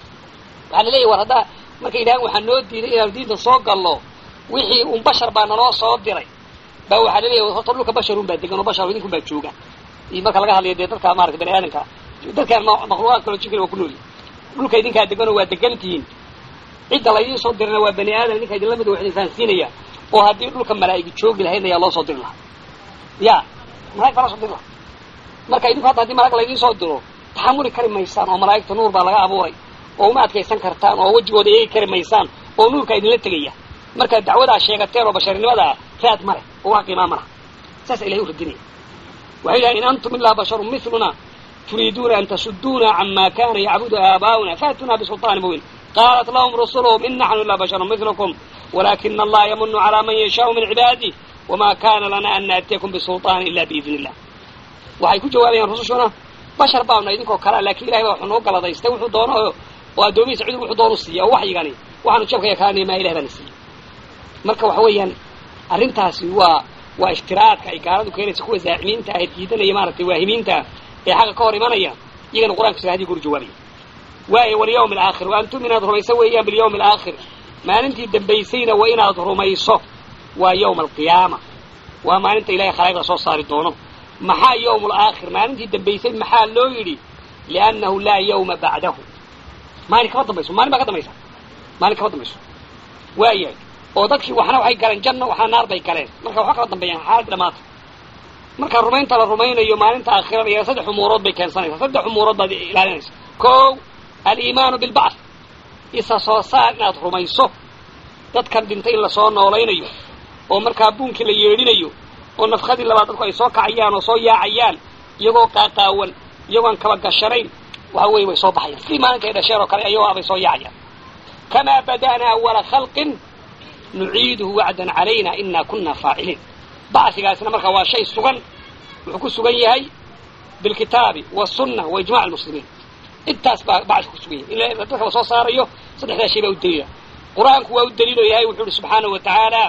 waxaa la leeyahy war haddaa markay yidhahaan waxaa noo diiday inaanu diinta soo gallo wixii un bashar baa naloo soo diray baa waxaa la leeyahy horta dhulka basharun baa degan oo bashar idinkun baa jooga iyo marka laga hadlayo dee dadka maarata bani aadamka dadkaan makhluuqaad kaloo jinkana waa ku noolyihin dhulka idinkaa deganoo waa degantihiin cidda laydiin soo dirana waa bani aadam idinka idinla mid wax idin fahansiinaya oo haddii dhulka malaa'igi joogi lahayn ayaa loo soo diri lahaa ya malaig baa loo soo diri lahaa marka idinku hadda haddii malag laydiin soo diro taxamuli kari maysaan oo malaa'igta nuur baa laga abuuray oo uma adkaysan kartaan oo wejigooda eegi kari maysaan oo nuurkaa idinla tegaya markaad dacwadaa sheegateen oo basharnimadaa raad male oo wax qiimaa malaha saasa ilahay u radinaya waxay yidhahan in antum ilaa basharun miluna turiiduuna an tasuduuna cama kana yacbudu aabaa'una faatunaa bisulطaani mubiin qaalat lahum rusuluhum in naxnu ilaa basharun milukum walakina allaha yamunu calaa man yashaau min cibaadih wama kana lana an naatiyakum bisulطaani ila biidni illah waxay ku jawaabayaan rusushuna bashar baanu idinkoo kalea lakin ilahay baa wuxuu noo galadaystay wuxuu doono oo addoomihiisa cidu wuxuu doonu siiya oo waxyigani waxaanu jabkaya kaanay maa ilahay baana siiyey marka waxa weeyaan arrintaasi waa waa iftiraadka ay gaaladu keenaysa kuwa zaacimiinta ah ee diidanaya maaragtay waahimiinta ee xaqa ka hor imanaya iyagana qur-anka sida hadii goor jawaabaya waayo walyawmi alaakhir wa antum inaad rumayso weeyaan bilyawmi alaakhir maalintii dambaysayna waa inaad rumayso waa yawma alqiyaama waa maalinta ilahay khalaa'iqda soo saari doono maxaa yawm alaakhir maalintii dambaysay maxaa loo yidhi liannahu laa yawma bacdahu maalin kama dambayso maalin baa ka dambaysa maalin kama dambayso waayahay oo dadkii waxna waxay galeen janno waxna naar bay galeen marka waxba kala dambeeyaan xaaladii dhamaata marka rumaynta la rumaynayo maalinta aakhirada iyo saddex umuurood bay keensanaysaa saddex umuurood baad ilaalinaysa kow aliimaanu bilbacth isa soo saar inaad rumayso dadkan dhintay in lasoo noolaynayo oo markaa buunkii la yeedhinayo oo nafkadii labaad dadku ay soo kacayaan oo soo yaacayaan iyagoo qaaqaawan iyagoon kaba gashanayn waxa weeye way soo baxayaan sidii maalinkay dhasheen oo kale ayagoo abay soo yaacayaan kamaa bada'naa awala khalqin nuciiduhu wacdan calayna inaa kunna faaciliin bacsigaasina markaa waa shay sugan wuxuu ku sugan yahay bilkitaabi wasunna wa ijmac almuslimiin intaas baa bacsi ku sugan yahay in dadka la soo saarayo saddexdaa shay baa u daliila qur-aanku waa u daliilo yahay wuxuu uhi subxaanahu wa tacaala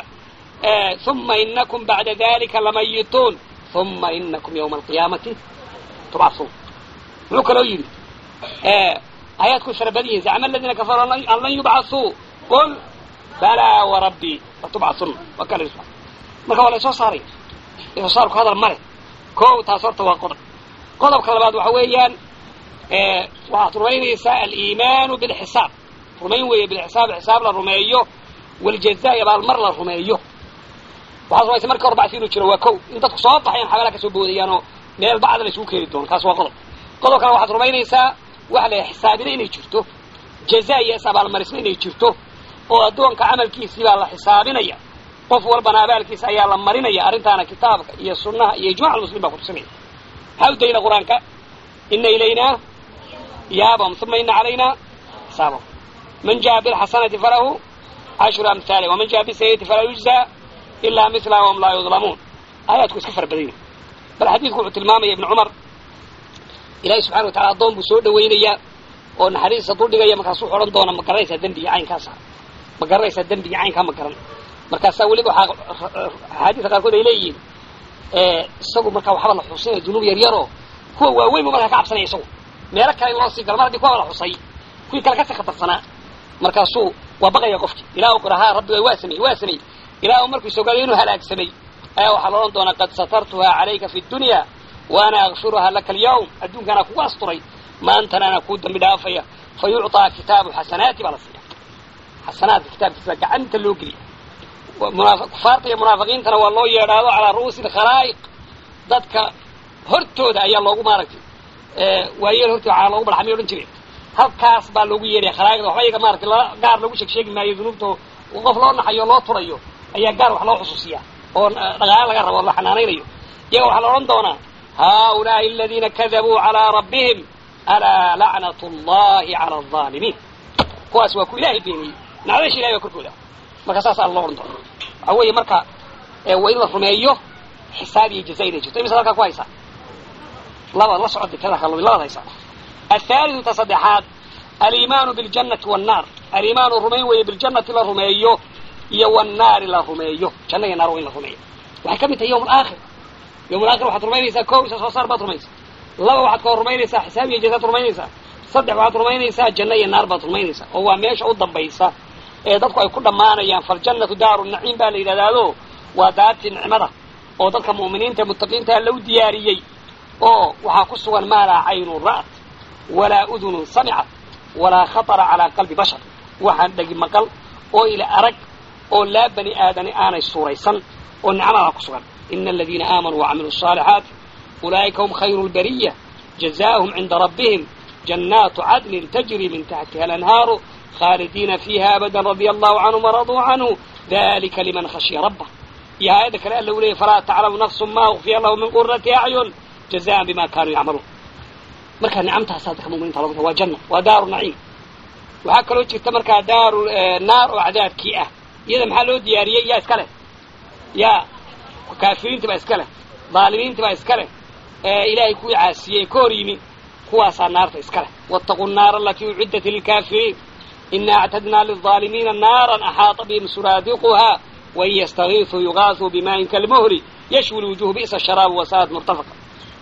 uma inakum bacda dalika lamayituun uma inakum yawma alqiyaamati tubcasuun muxuu kaloo yidhi aayaadku fara badan yihin zacma aladiina kafaruu an lan yubcasuu qul balaa warabbii latubcasun waa kale marka waa la soo saaraya soo saarku hadal male kow taas horta waa qodob qodobka labaad waxa weeyaan waxaad rumaynaysaa aliimaanu bilxisaab rumayn weeye bilxisaab xisaab la rumeeyo waljazaa abaalmar la rumeeyo waxaad rumaysa marka hor bacsi inuu jiro waa kow in dadku soo baxayan xabaalaha kasoo boodayaan oo meel bacda la isugu keeni doono kaas waa qodob qodob kale waxaad rumaynaysaa waxa la xisaabina inay jirto jazaa iyo is abaalmarisna inay jirto oo addoonka camalkiisii baa la xisaabinaya qof walbana abaalkiisa ayaa la marinaya arrintaana kitaabka iyo sunnaha iyo ijmac almuslim baa kutusinaya maxaa u daliila qur-aanka ina ilaynaa iyaabahum uma ina calaynaa xisaabahum man jaa bilxasanati falahu cashru amhaali waman jaa bisayiati falaa yujzaa ilaa milaha wahum laa yudlamuun aayaadku iska fara badanya bal xadiidku wuxuu tilmaamaya ibnu cumar ilahi subxana wa tacala addoon buu soo dhawaynayaa oo naxariista duldhigaya markaasuu odhan doona ma garanaysaa dembiga caynkaasa ma garanaysaa dembiga caynkaa ma garan markaasaa weliba waxaa axaadiista qaarkood ay leeyihiin isagu markaa waxba la xusinaya dunuub yar yaroo kuwa waaweyn bu markaa ka cabsanaya isagu meelo kale in loo sii galo mar haddii kuwaba la xusay kuwii kale kasii khatarsanaa markaasuu waa baqaya qofki ilah u qirahaa rabbiga waa samey waa samey ilah markuu isogaaday inuu halaagsamay ayaa waxaa la odhan doonaa qad satartuhaa calayka fi dunya waana akfiruhaa laka alyawm adduunkaanaa kugu asturay maantana anaa kuu dambi dhaafaya fa yucطaa kitaabu xasanaati baa la siiya xasanaadka kitaabkiisa gacanta loo geliya kufaarta iyo munaafiqiintana waa loo yeedhaado calaa ru'uusi lkhalaa'iq dadka hortooda ayaa loogu maaragtay waayeel hortooda calaa loogu barxamay odhan jireen halkaas baa loogu yeedhaya khalaa'iqda waxba iyaga maratay la gaar loogu sheeg sheegi maayo dunuubta qof loo naxayo loo turayo ayaa gaar wax loo xusuusiyaa oo dhaqaale laga rabo o la xanaanaynayo iyaga waxaa la odhan doonaa haulaai aladiina kadabuu calaa rabbihim alaa lacnat allahi cala alظaalimiin kuwaas waa ku ilaahay beeniyey nacdasha ilahay baa korkooda marka saas alla loo odhan doona waxaa weeye marka waa in la rumeeyo xisaab iyo jaza inay jirto imisa halkaa ku haysaa laba la socod tirada kalumi labaad haysaa athaalidu ta saddexaad aliimaanu biljannati wannaar aliimaanu rumayn weeye biljannati la rumeeyo iyo wannaari la rumeeyo janna iyo naar waa in la rumeeyo waxay ka mid tahay yawm alaakhir yawm alaakhir waxaad rumaynaysaa kow isa soo saar baad rumaysaa laba waxaad ka rumaynaysaa xisaab iyo jazaad rumaynaysaa saddex waxaad rumaynaysaa janno iyo naar baad rumaynaysaa oo waa meesha u dambaysa ee dadku ay ku dhammaanayaan faljannatu daaru naciim baa la yidhahdaado waa daartii nicmada oo dadka mu'miniinta muttaqiintaa lagu diyaariyey oo waxaa ku sugan maa laa caynun ra'at walaa udunun samicat walaa khatara calaa qalbi bashar waxaan dhegi maqal oo ila arag oo laa bani aadani aanay suuraysan oo nicmadaa ku sugan ina aladiina aamanuu wacamiluu الصaalixaati ulaa'ika hum khayru اlbariya jazaahum cinda rabbihim jannaatu cadnin tajri min taxtiha alanhaaru khaalidiina fiiha abada radia allahu canhum waraduu canhu dalika liman khashiya rabbah iyo aayadda kale alla u leeyay falaa taclamu nafsu ma ukfiya lahu min qurati acyun jazaan bima kanuu yacmaluun marka nicamtaasaa dadka muminiinta lagu waa janna waa daaru naciim waxaa kaloo jirta markaa daaru naar oo cadaabkii ah iyada maxaa loo diyaariyey yaa iska leh yaa kaafiriintii baa iska leh dhaalimiintii baa iska leh ilaahay kuwii caasiyey ka hor yimi kuwaasaa naarta iska leh waataquu nnaara alatii uciddat lilkaafiriin ina actadnaa lilظaalimiina naaran axaata bihim suraadiquhaa wain yastagiisuu yugaasuu bimaain kalmuhri yashwi lwujuhu bi'sa sharaabu wasaa'at murtafaqa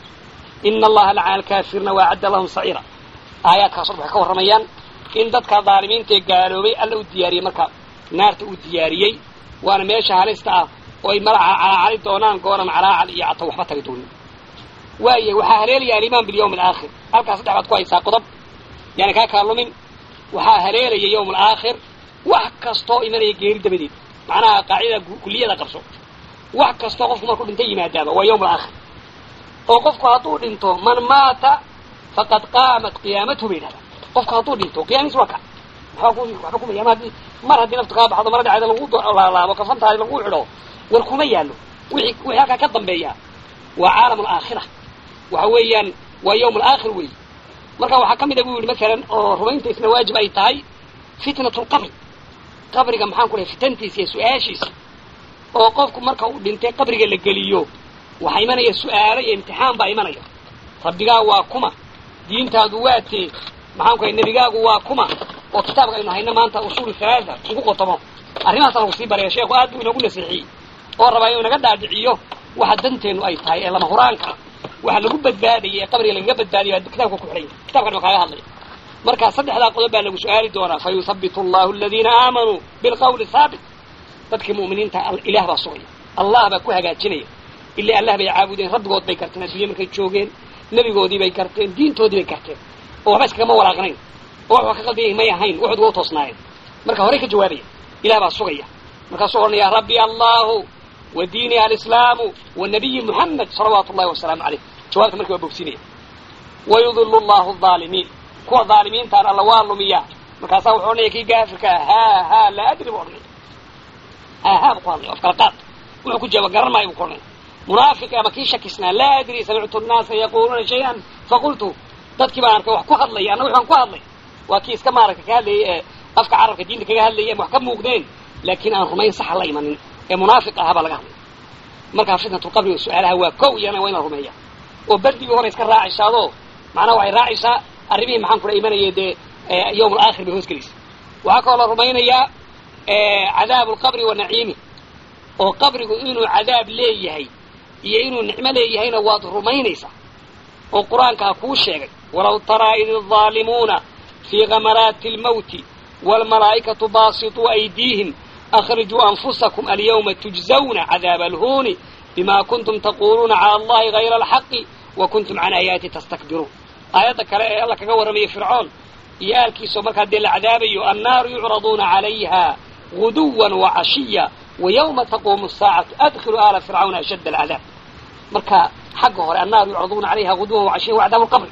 ina allaha lacana alkaafiriina waacadda lahum saciira aayaadkaas waxay ka warramayaan in dadka dhaalimiintaee gaaloobay alla u diyaariyey marka naarta uu diyaariyey waana meesha halista ah oo ay madaxa calaacali doonaan gooran calaacal iyo cata waxba tagi doonin waaya waxaa haleelaya alimaan bilyawmi alaakhir halkaas saddex baad ku haysaa qodob yaani kaa kaa lumin waxaa haleelaya yawm alaakhir wax kastoo imanaya geeri dabadeed macnaha qaacidada kulliyada qabso wax kastoo qofku markuu dhinta yimaadaaba waa yawm alaakhir oo qofku hadduu dhinto man maata faqad qaamat qiyaamatuhu bay yidhahdaa qofku hadduu dhinto qiyaamiis waa ka waxba kuma yaama haddii mar haddii naftu kaa baxdo mara dhacda lagu laalaabo kafantaadi lagu xidho war kuma yaallo wixii wixii halkaa ka dambeeya waa caalam alaakhira waxa weeyaan waa yawm alaakhir weey marka waxaa ka mid a bu yidhi masalan oo rumaynta isna waajib ay tahay fitnatu lqabri qabriga maxaan ku dhahay fitantiisa iyo su-aashiisa oo qofku marka uu dhintay qabriga la geliyo waxaa imanaya su-aalo iyo imtixaan baa imanaya rabbigaa waa kuma diintaadu waa tee maxaan ku dhahay nebigaagu waa kuma oo kitaabka aynu hayno maanta usuul halaasa ugu qotomo arrimahaasa lagu sii baraya sheekhu aad buu inoogu nasiixiyey oo rabaa inuu naga dhaadhiciyo waxa danteenu ay tahay ee lama huraanka waxa lagu badbaadayay ee qabriga lagaga badbaadayo kitaabka ku xidhanya kitabkan waa kaaga hadlaya marka saddexdaa qodob baa lagu su-aali doonaa fa yuhabitu allahu aladiina aamanuu bilqawli haabit dadkii mu'miniinta ilaah baa sugaya allah baa ku hagaajinaya ila allah bay caabudeen rabbigood bay garteen adduunya markay joogeen nebigoodii bay garteen diintoodii bay garteen oo waxba iskagama walaaqnayn oo wax waa ka qaldan yahay may ahayn waxood waa u toosnaayeen marka horey ka jawaabaya ilah baa sugaya markaasuu odhanaya rabbi allahu wa diini alislaamu wa nabiyi muxamed salawaatu ullahi wasalaamu caleyh jawaabta markii waa bogsinaya wayudilu llahu aalimiin kuwa dhaalimiintaan alla waa lumiyaa markaasaa wuxuu odhanaya kii gaafirka ah haa haa laa adri bu odhanaya haa haa bu ku hadlaya of kala qaad wuxuu ku jawaab garan maayo bu ku odhanaya munaafiq ama kii shakisnaa laa adri samictu nnaasa yaquluuna shay-an faqultu dadkii baan arkay wax ku hadlaya anna waxbaan ku hadlay waa kii iska maaragta ka hadlayay ee afka carabka diinta kaga hadlayay ama wax ka muuqdeen laakiin aan rumayn saxa la imanin ee munaafiq ahaa baa laga hadlay markaa fitnatulqabri oo su-aalaha waa kow iyana waa in la rumeeya oo berdigii hore iska raacaysaado macnaha waxay raacaysaa arrimihii maxaan kula imanayay dee yawm alaakhir bay hoos gelaysa waxaa kaloo la rumaynayaa cadaabu lqabri wa naciimi oo qabrigu inuu cadaab leeyahay iyo inuu nicmo leeyahayna waad rumaynaysaa oo qur-aankaa kuu sheegay walaw taraa id الظaalimuuna fii gamaraati اlmawti wاlmalaa'ikatu baasiطuu aydiihim akhrijuu anfusakum alyawma tujzawna cadaaba alhuuni bima kuntum taquluuna calى allahi gayra alxaqi wa kuntum can aayaati tastakbiruun aayadda kale ee alla kaga warramaya fircoon iyo aalkiisao markaa dee la cadaabayo annaaru yucraduuna calayha guduwan wa cashiya wa yawma taquumu saacatu adkhilu aala fircawna ashadda alcadaab marka xagga hore annaaru yucraduuna calayha guduwan wa cashiya wa cadaabu lqabri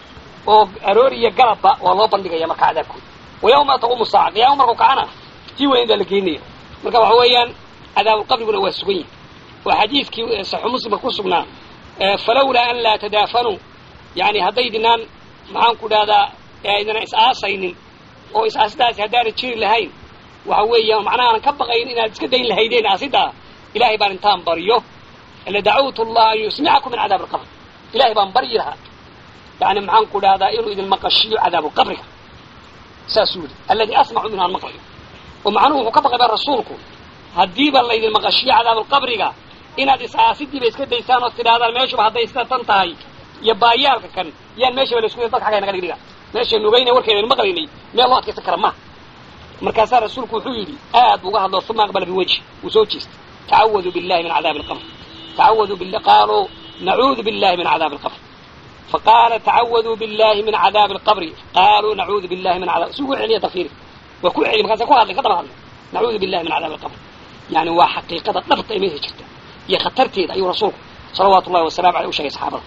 oo aroor iyo galabba waa loo bandhigaya marka cadaabkooda wa yawma taquumu saaca qiyaama markuu kacana tii weyn baa la geynaya marka waxa weeyaan cadaabulqabriguna waa sugan yahay waa xadiidkii saxu muslimka ku sugnaa falawlaa an laa tadaafanuu yani haddaydinaan maxaan ku dhahdaa aydana is-aasaynin oo is-aasidaasi haddaana jiri lahayn waxa weeya macnaha aanan ka baqayn inaad iska dayn lahaydeen aasidaa ilahay baan intaan baryo la dacawtu allaha an yusmicakum min cadaab alqabr ilahay baan baryi lahaa yani maxaan ku dhahdaa inuu idin maqashiyo cadaabuqabriga saasuu yidhi alladii asmacu minhu aan maqlayo oo macnuhu wuxuu ka baqay ba rasuulku haddiiba laydin maqashiyo cadaabuqabriga inaad is-aasidiiba iska daysaan oo tidhahdaan meeshuba hadday sida tan tahay iyo baayaalka kan yaan meeshaba laisku dadka xagga naga dhigdhiga meeshaynu ogeyna warkeedaynu maqlaynay meel loo adkaysan kara ma markaasaa rasuulku wuxuu yidhi aad uga hadlo uma aqbala biwajhi wuu soo jeestay tacawaduu billahi min cadaabi alqabr tacawaduu bil qaaluu nacuudu billahi min cadaabi alqabr faqaala tacawaduu billahi min cadaabi alqabri qaaluu nacuudu billahi min cadab si ugu celiya tafsiiri waa ku celi markaasa ku hadlay ka daba hadlay nacuudu billahi min cadaabi alqabr yani waa xaqiiqada dhabta ee meesha jirta iyo khatarteeda ayuu rasuulku salawaatu ullahi wasalamu aleyh u sheegay saxaabada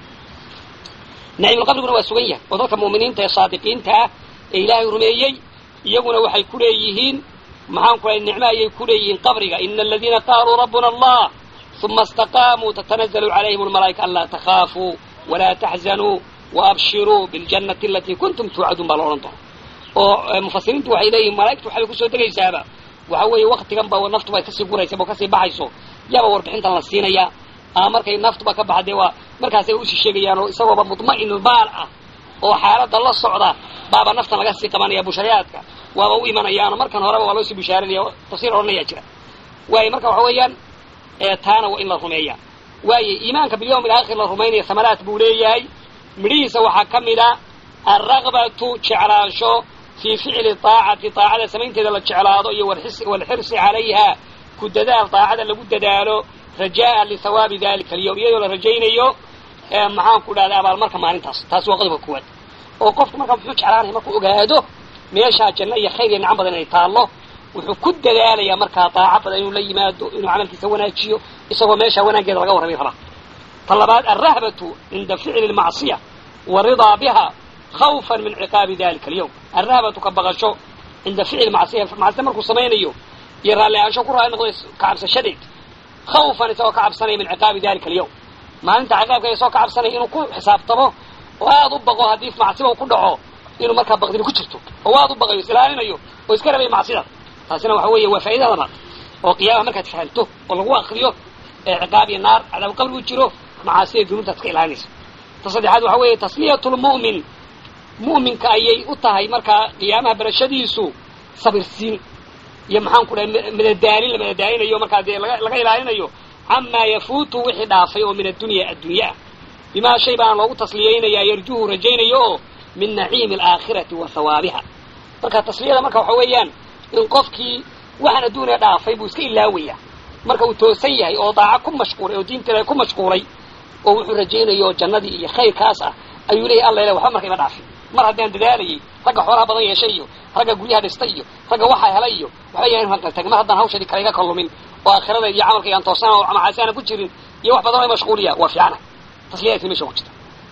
naciimulqabriguna waa sugan yahay oo dadka mu'miniinta ee saadiqiinta ah ee ilaahay rumeeyey iyaguna waxay ku leeyihiin maxaan ku lahay nicmo ayay ku leeyihiin qabriga ina aladiina qaaluu rabbuna allah uma istaqaamuu tatanazalu calayhim almalaa'ika anlaa takhaafuu walaa taxzanuu waabshiruu biljannati alatii kuntum tuucaduun baa la odhan doona oo mufasiriintu waxay leeyihin malaa'igtu waxay kusoo degaysaaba waxa weeye waktigan ba naftuba ay kasii guraysa oo kasii baxayso yaaba warbixintan la siinayaa ama markay naftuba ka baxa dee waa markaasay usii sheegayaan oo isagooba mudma'inul baal ah oo xaaladda la socda baaba naftan laga sii qabanaya busharayaadka waaba u imanayaano markan horeba waa loo sii bushaarinaya tafsiir odhanayaa jira waayo marka waxa weeyaan taana waa in la rumeeya waayo iimaanka bilyawm alaakhir la rumaynaya samaraat buu leeyahay midhihiisa waxaa ka mid a alragbatu jeclaansho fii ficli aacati aacada samaynteeda la jeclaado iyo walxirsi calayha ku dadaal daacada lagu dadaalo rajaa lihawaabi dalika alyawm iyadoo la rajaynayo maxaan ku dhahda abaalmarka maalintaas taasi waa qodobka kuwaad oo qofku markaa muxuu jeclaanaya markuu ogaado meeshaa janno iyo khayr iyo nicam badan inay taallo wuxuu ku dadaalayaa markaa daaca badan inuu la yimaado inuu camalkiisa wanaajiyo isagoo meeshaa wanaaggeeda laga warramay rabaa ta labaad alrahbatu cinda ficli lmacsiya waridaa biha khawfan min ciqaabi dalika alyawm alrahbatu ka baqasho cinda ficli macsiya macsiya markuu samaynayo iyo raalli ahaansho ku raalli noqday ka cabsashadeed khawfan isagoo ka cabsanaya min ciqaabi dalika alyawm maalinta ciqaabka isagoo ka cabsanaya inuu ku xisaabtamo oo aada u baqo haddii macsiba uu ku dhaco inuu markaa baqdini ku jirto oo aada u baqayo is ilaalinayo oo iska rabay macsida taasina waxa weeye waa faa'ida labaad oo qiyaama markaad fahanto oo lagu akriyo ee ciqaab iyo naar cadaab qabri u jiro macaasida dunuubtaad iska ilaalinaysa ta saddexaad waxa weeye tasliyatulmu'min mu'minka ayay u tahay markaa qiyaamaha barashadiisu sabirsiin iyo maxaan ku dhahay madadaalin la madadaalinayo markaa dee laga laga ilaalinayo camaa yafuutu wixii dhaafay oo min addunya adduunyaah bimaa shay baana loogu tasliyaynayaa yarjuhu rajaynayo oo min naciimi alaakhirati wa hawaabiha marka tasliyada marka waxa weeyaan in qofkii waxaan adduuniya dhaafay buu iska ilaawaya marka uu toosan yahay oo daaca ku mashquulay oo diinteeda ku mashquulay oo wuxuu rajaynayo jannadii iyo khayrkaas ah ayuu leeyahy alla ila waxba marka ima dhaafin mar haddaan dadaalayay ragga xoolaha badan yeeshay iyo ragga guryaha dhistay iyo ragga waxaa helay iyo waxba yahan hanqaltag mar haddaan hawshadii kale iga kallumin oo aakhirada iyo camalkayga aan toosana oo macaasi aana ku jirin iyo wax badan oo mashquuliya waa fiicana tasliyadaasi meesha ku jirta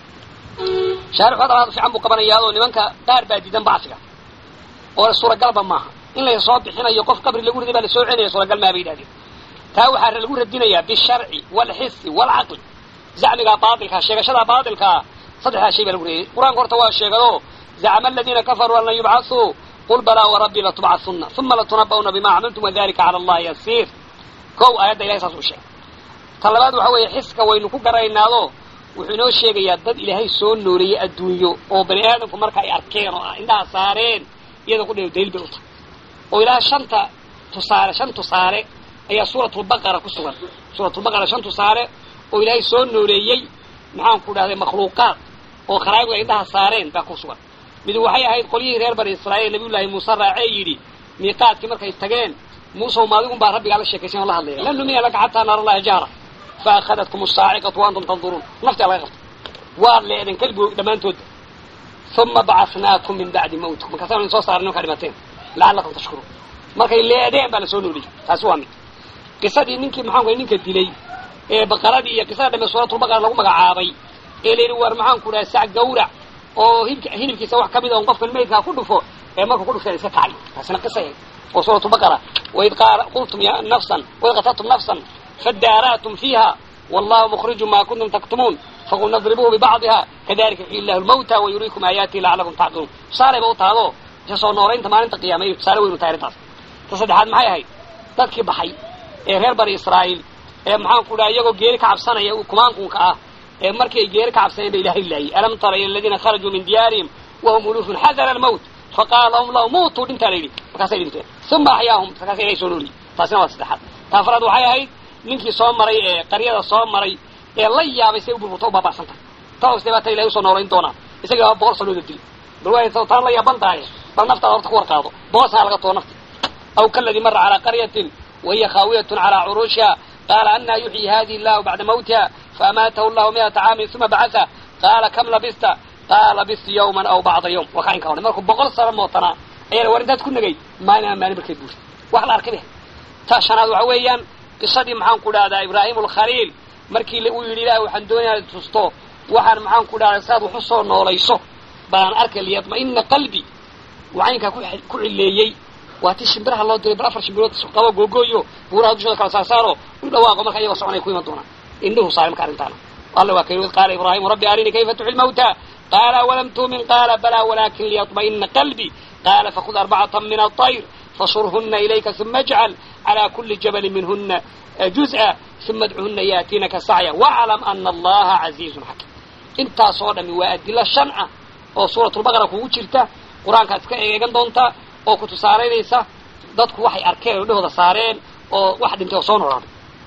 shaarix hadal fiican buu qabanayaa oo nimanka qaar baa diidan bacsiga oo suuragalba maaha in la soo bixinayo qof qabri lagu riday baa lasoo celinaya suuragal maa bay yidhahdeen taa waxaa lagu radinayaa bisharci waalxisi waalcaqli zacmigaa baailkaa sheegashadaa baailkaa saddexdaa shay baa lagu reeyay qur-aanka horta waa sheegado zacma aladiina kafaruu an lan yubcasuu qul balaa warabbii latubcasuna uma latunaba'una bima camiltum wadalika cala allahi yasiir kow aayadda ilahay saas u sheegay ta labaad waxa weeye xiska waynu ku garaynaado wuxuu inoo sheegayaa dad ilaahay soo nooleeyey adduunyo oo bani aadamku marka ay arkeen oo indhaha saareen iyada ku dhew daliil bay u tahay oo ilaa shanta tusaale shan tusaale ayaa suuratulbaqara ku sugan suuratulbaqara shan tusaale oo ilaahay soo nooleeyey maxaan ku dhahday makhluuqaad oo khalaa'iqdu ay indhaha saareen baa ku sugan mid waxay ahayd qolyihii reer bani israa'iil nabiyullaahi muuse raacee yidhi miiqaadkii markay tageen muusew maadigun baa rabbigaa la sheekaysan oo la hadlaya lan numina laka xataa naara allaha jahra fa akhadatkum asaaciqatu wa antum tanduruun naftaa laga qabtay waad leedeen kelbigo dhammaantooda uma bacasnaakum min bacdi mawtikum markaasaan idin soo saaray markaa dhimateen lacalakum tashkuruun markay leedeen baa lasoo nooliyey taasi waa mid qisadii ninkii maxaan ku ninka dilay ee baqaradii iyo qisada dhame suuratulbaqara lagu magacaabay ee la yidhi war maxaan ku dhaha sac gawrac oo hilibka hilibkiisa wax kamid a on qofkan maydkaa ku dhufo ee markuu ku dhufteen iska kacay taasina qisa ahayd oo suuratulbaqara waid qaala qultum ya nafsan waid qataltum nafsan fadaara'tum fiiha wallahu mukhriju ma kuntum taktumuun faqulna idribuuhu bibacdiha kadalika yuxyi illahu lmawta wayuriikum aayaatihi lacalakum tacqiluun tusaale ba u tahdo isa soo noolaynta maalinta qiyaama iyo tusaale weynu tahay arrintaas ta saddexaad maxay ahayd dadkii baxay ee reer bani israa'iil ee maxaan ku dhaha iyagoo geeri ka cabsanaya kumaankunka ah ee markii ay geeri ka cabsaneen ba ilahay laayay alam tara ila aladiina kharajuu min diyaarihim wahum ulufun xadara almawt faqaala lahum lahu muutuu dhintaa la yidhi markaasay dhinteen uma axyaahum markaasa ilahay soo nooliyey taasina waa saddexaad ta afraad waxay ahayd ninkii soo maray ee qaryada soo maray ee la yaabay say u burburta u baaba'san tahay taos debaata ilahay usoo noolayn doonaa isagii baa boqol sanooda dil bal waa taan la yaaban tahay bal naftaada horta ku warqaado boqoshaa laga tuo nafti aw kaladii mara calaa qaryatin wahiya khaawiyatun calaa curuushiha qaala anaa yuxyi hadihi illahu bacda mawtiha faamaatahu llahu miata caamin uma bacasa qaala kam labista qaala labistu yawman aw bacda yawm waa kainka odhan markuu boqol sano mootanaa ayaa war intaad ku negay maalin ama maalin markay buurtay wax la arkay ta shanaad waxa weeyaan qisadii maxaan ku dhahdaa ibraahim alkhaliil markii uu yidhi ilaah waxaan doonaya tusto waxaan maxaan ku dhahdaa saad wax u soo noolayso baan arkay liyadma'ina qalbi wacaynkaa ku cileeyey waa ti shimbiraha loo diray bal afar shimbirood qabo googooyo buuraha dushooda kala saarsaaro u dhawaaqo marka iyagoo soconay ku iman doonaan indhuhu saaray marka arrintaana alla waa kayid qaala ibraahimu rabbi arinii kayfa tuxyi lmawta qaala walam tuumin qaala balaa walakin liyطma'ina qalbi qaala fakhud arbacata min aطayr fasurhuna ilayka uma ajcal calى kuli jabalin minhuna juz'a uma adcuhuna yaatiinaka sacya waclam ana allaha caziizun xakiim intaasoo dhami waa adilo shan ah oo suuratulbaqara kugu jirta qur-aankaad iska eegan doontaa oo ku tusaalaynaysa dadku waxay arkeen oo dhahooda saareen oo wax dhintay oo soo noolaaday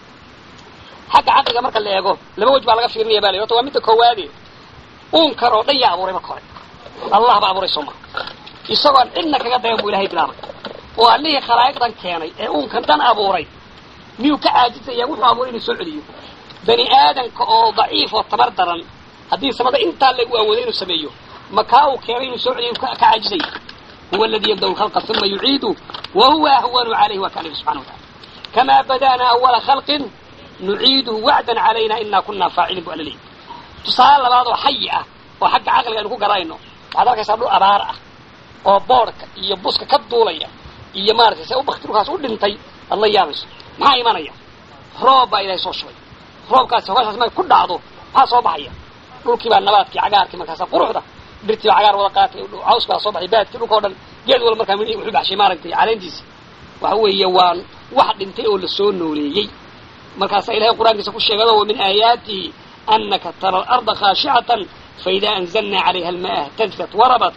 xagga caqliga marka la eego laba wej baa laga fiirinaya ba la horta waa midda koowaade uunkan oo dhan yaa abuuray marka hore allah baa abuuray soo maa isagoon cidna kaga dayan buu ilahay bilaabay oo allihii khalaa'iqdan keenay ee uunkan dhan abuuray miyuu ka caajisaya wuxuu abuuray inuu soo celiyo bani aadanka oo daciif oo tabar daran haddii samada intaa lagu awooday inuu sameeyo makaa uu keenay inuu soo celiyo ka caajisaya huwa aladi yabda'u lkhalqa uma yuciidu wa huwa ahwanu calayhi waa kaalihi subxana wa tacala kamaa bada'naa awala khalqin nuciiduhu wacdan calayna inaa kunaa faacilin bu alla leeyahy tusaale labaad oo xayi ah oo xagga caqliga aynu ku garayno waxaad arkaysaa dhul abaar ah oo boodhka iyo buska ka duulaya iyo maaratay se u bakti dhulkaas u dhintay aad la yaabayso maxaa imanaya roob baa ilahay soo shubay roobkaasi hogashaas markay ku dhacdo maxaa soo baxaya dhulkii baa nabaadkii cagaarkii markaasa quruxda birtii baa cagaar wada qaatay caws baa soo baxay baadkii dhulka o dhan geed wala markaa midhii wuxuu baxshay maaragtay caleentiisi waxa weeye waa wax dhintay oo lasoo nooleeyey markaasaa ilahay qur-aankiisa ku sheegado wa min aayaatihi anaka tara alarda khaashicatan faida anzalna calayha almaa اhtazat warabat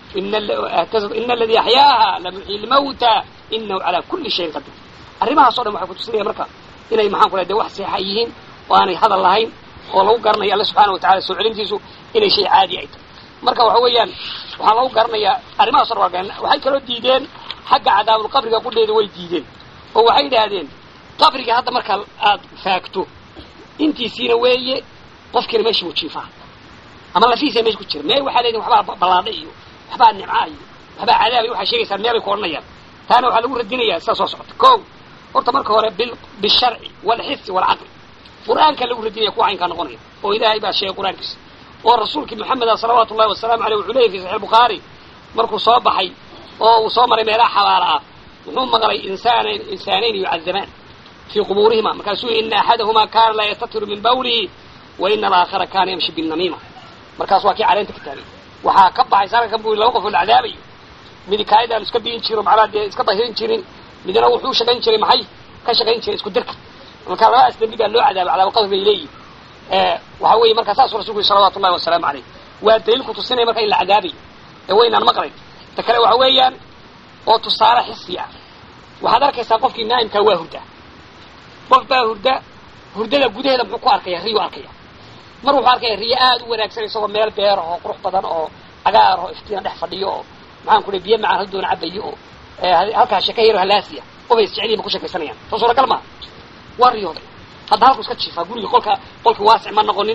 ina aladii axyaaha lamuxyi lmawta inahu calaa kuli shayin qadir arrimahaas o dhan waxay kutusinaya marka inay maxaan ku lay de wax seexa yihiin oo aanay hadal lahayn oo lagu garanayo alle subxaana wa tacala soo celintiisu inay shay caadi ay tahay marka waxa weeyaan waxaa lagu garanayaa arrimahaas or waxay kaloo diideen xagga cadaabulqabriga qudheeda way diideen oo waxay yidhaahdeen qabriga hadda marka aad faagto intiisiina weeye qofkiina meesha buu jiifaa ama lafihiisa meesha ku jira meel waxaa leedihin waxbaa ballaadha iyo waxbaa nimca iyo waxbaa cadaab iyo waxay sheegaysaa meelay ku odhanayaan taana waxaa lagu radinayaa sidaa soo socota ko horta marka hore bisharci walxisi walcaqli qur-aanka lagu radinaya kuwa caynkaa noqonaya oo ilaahay baa sheegay qur-aankiisa oo rasuulkii maxameda salawaatu ullahi wasalaamu aleyh wuxuu leeyay fi saxix bukhaari markuu soo baxay oo uu soo maray meelaha xabaala ah wuxuu maqlay insaan insaanayn yucadamaan fii qubuurihima markaasuu yihi ina axadahumaa kaana laa yastatiru min bawlihi wa ina alaakhara kaana yamshi binamiima markaas waa kii caleenta ka taagay waxaa ka baxay saarkan bu laba qof oo la cadaabayo midi kaayid aan iska biyin jiro macnaha dee iska dahirin jirin midna wuxuu shaqayn jiray maxay ka shaqayn jiray isku dirka marka labadaas dambi baa loo cadaabay cadaaba qabri bay leeyihin waxa weeye markaa saasuu rasulku yiri salawatu ullahi wasalaamu caleyh waa daliil ku tusinaya marka in la cadaabayo ee waynaan maqlayn ta kale waxa weeyaan oo tusaale xisi ah waxaad arkaysaa qofkii naa'imkaa waa hurda qof baa hurda hurdada gudaheeda muxuu ku arkaya riyu arkaya mar wuxuu arkaya riyo aada u wanaagsan isagoo meel beer oo qurux badan oo cagaar oo iftiina dhex fadhiyo oo maxaan ku biyo macaan hal doona cabayo oo halkaa sheka yaro halaasiya obay isjeceliyin ba ku sheekaysanayaan soo suuragal maa waa riyooday hadda halku iska jiifaa guriga qolka qolki waasic ma noqonin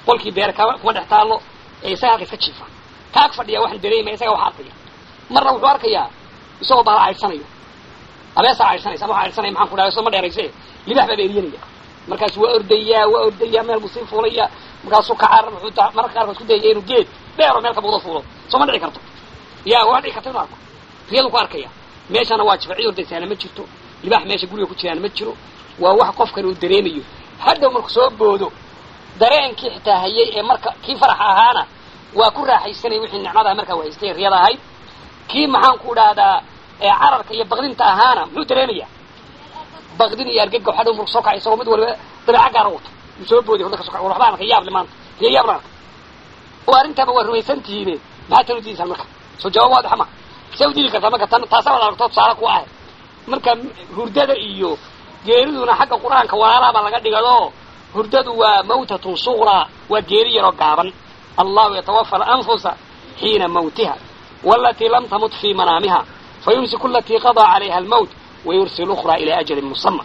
qolkii beere kama kuma dhex taallo ee isaga halka iska jiifa kaag fadhiya waxaan dareemaya isaga waxa arkaya marna wuxuu arkayaa isagoo baala caydsanayo abeesaa caydsanaysa ama waxa caydsanaya maxaan ku dhahay soo ma dheerayse libax baa beeriyanaya markaasu waa ordayaa waa ordayaa meel buu sii fuulaya markaasuu kacaar wuxuu ta mararka qaarkood ku dayaya inuu geed dheero meel ka buuda fuulo soo ma dhici karto ya waa dhici karta inu arko riyadu ku arkaya meeshana waa jifa cid ordaysaana ma jirto libax meesha guriga ku jiraana ma jiro waa wax qofkan uu dareemayo hadhow marku soo boodo dareenkii xitaa hayay ee marka kii faraxa ahaana waa ku raaxaysanaya wixii nicmadaha markaa waa haystay riyada ahayd kii maxaan ku dhahdaa cararka iyo baqdinta ahaana muxuu dareemaya baqdin iyo argagax hadhow marku soo kacay isagoo mid waliba dabeeca gaara wato uu soo booday horda ka so kacay war waxba arka yaable maanta riya yaab la arka oo arrintaaba waa rumaysan tihiine maxaa tan udiidaysaan marka soo jawaab waadixa ma see udiidi kartaa marka tan taasaa wad aragto tusaale ku ah marka hurdada iyo geeriduna xagga qur-aanka walaalaha baa laga dhigado hurdadu waa mawtatun suqraa waa geeri yaroo gaaban allahu yatawafa alanfusa xiina mawtiha walatii lam tamut fii manaamiha fayumsiku alatii qadaa calayha almowt wayursil ukhraa ilaa ajalin musama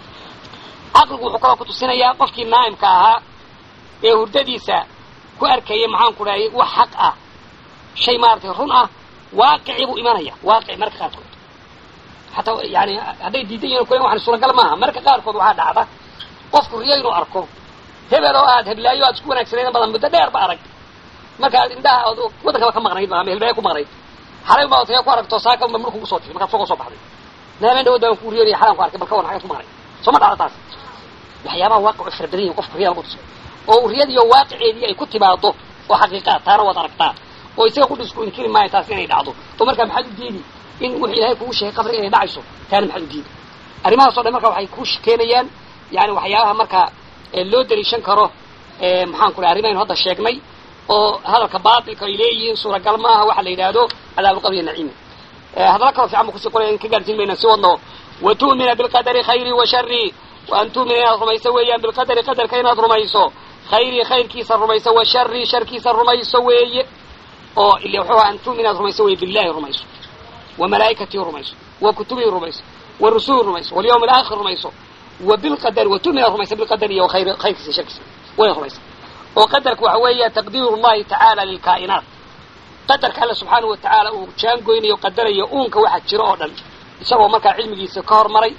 caqligu wuxuu kaloo kutusinayaa qofkii naa'imka ahaa ee hurdadiisa ku arkaya maxaan ku dhahay wax xaq ah shay maaratay run ah waaqicii buu imanaya waaqici marka qaarkood hataa yani hadday diidan yihin kulen waxan suuragal maaha marka qaarkood waxaa dhacda qofku riyo inuu arko hebel oo aad heblaayo aad isku wanaagsanaydan badan muddo dheer ba arag markaad indhaha ood waddankaba ka maqnayd ama helbaayo ku maqnayd xalay baa otaya ku aragto saaka unba murku kusoo jifay markaad soo soo baxday naameen dhawood baan ku riyonaya xalaan ku arkay bal ka wan xagaad ku maqnay soo ma dhacda taas waxyaabaha waaqicu fara badan yihin qofka riyada kutusa oo riyadiiyo waaqiceedii ay ku timaado oo xaqiiqaa taana waad aragtaa oo isaga ku dhisku inkiri maayo taas inay dhacdo oo markaa maxaad u diidi in wuxuu ilaahay kugu sheegay qabriga inay dhacayso taana maxaad u diidi arrimahaas o dhan marka waxay ku keenayaan yani waxyaabaha markaa loo daliishan karo maxaan ku dhahay arrimaynu hadda sheegnay oo hadalka baatilka ay leeyihiin suuragal maaha waxa la yidhaahdo cadaabulqabri iyo naciimi hadalla kaloo fiican ba kusii qoraya in ka gaarsiin mayna si wadno wa tu'mina bilqadari khayri wa shari wa an tu'mina inaad rumayso weeyaan bilqadari qadarka inaad rumayso khayri khayrkiisa rumayso wa shari sharkiisa rumayso weeye oo ile wuxuu an tu'mina inaad rumayso weeye billahi rumayso wa malaa'ikatii rumayso wa kutubii rumayso wa rusuli rumayso walyawmi alaakhir rumayso wa bilqadari wa tu'mina rumayso bilqadari iyo khayr khayrkiisa sharkiisa way rumaysa oo qadarka waxa weeya taqdiiru llahi tacaala lilkaa'inaat qadarka alla subxaanahu wa tacaala uu jaangoynayo qadarayo uunka waxa jiro oo dhan isagoo markaa cilmigiisa ka hormaray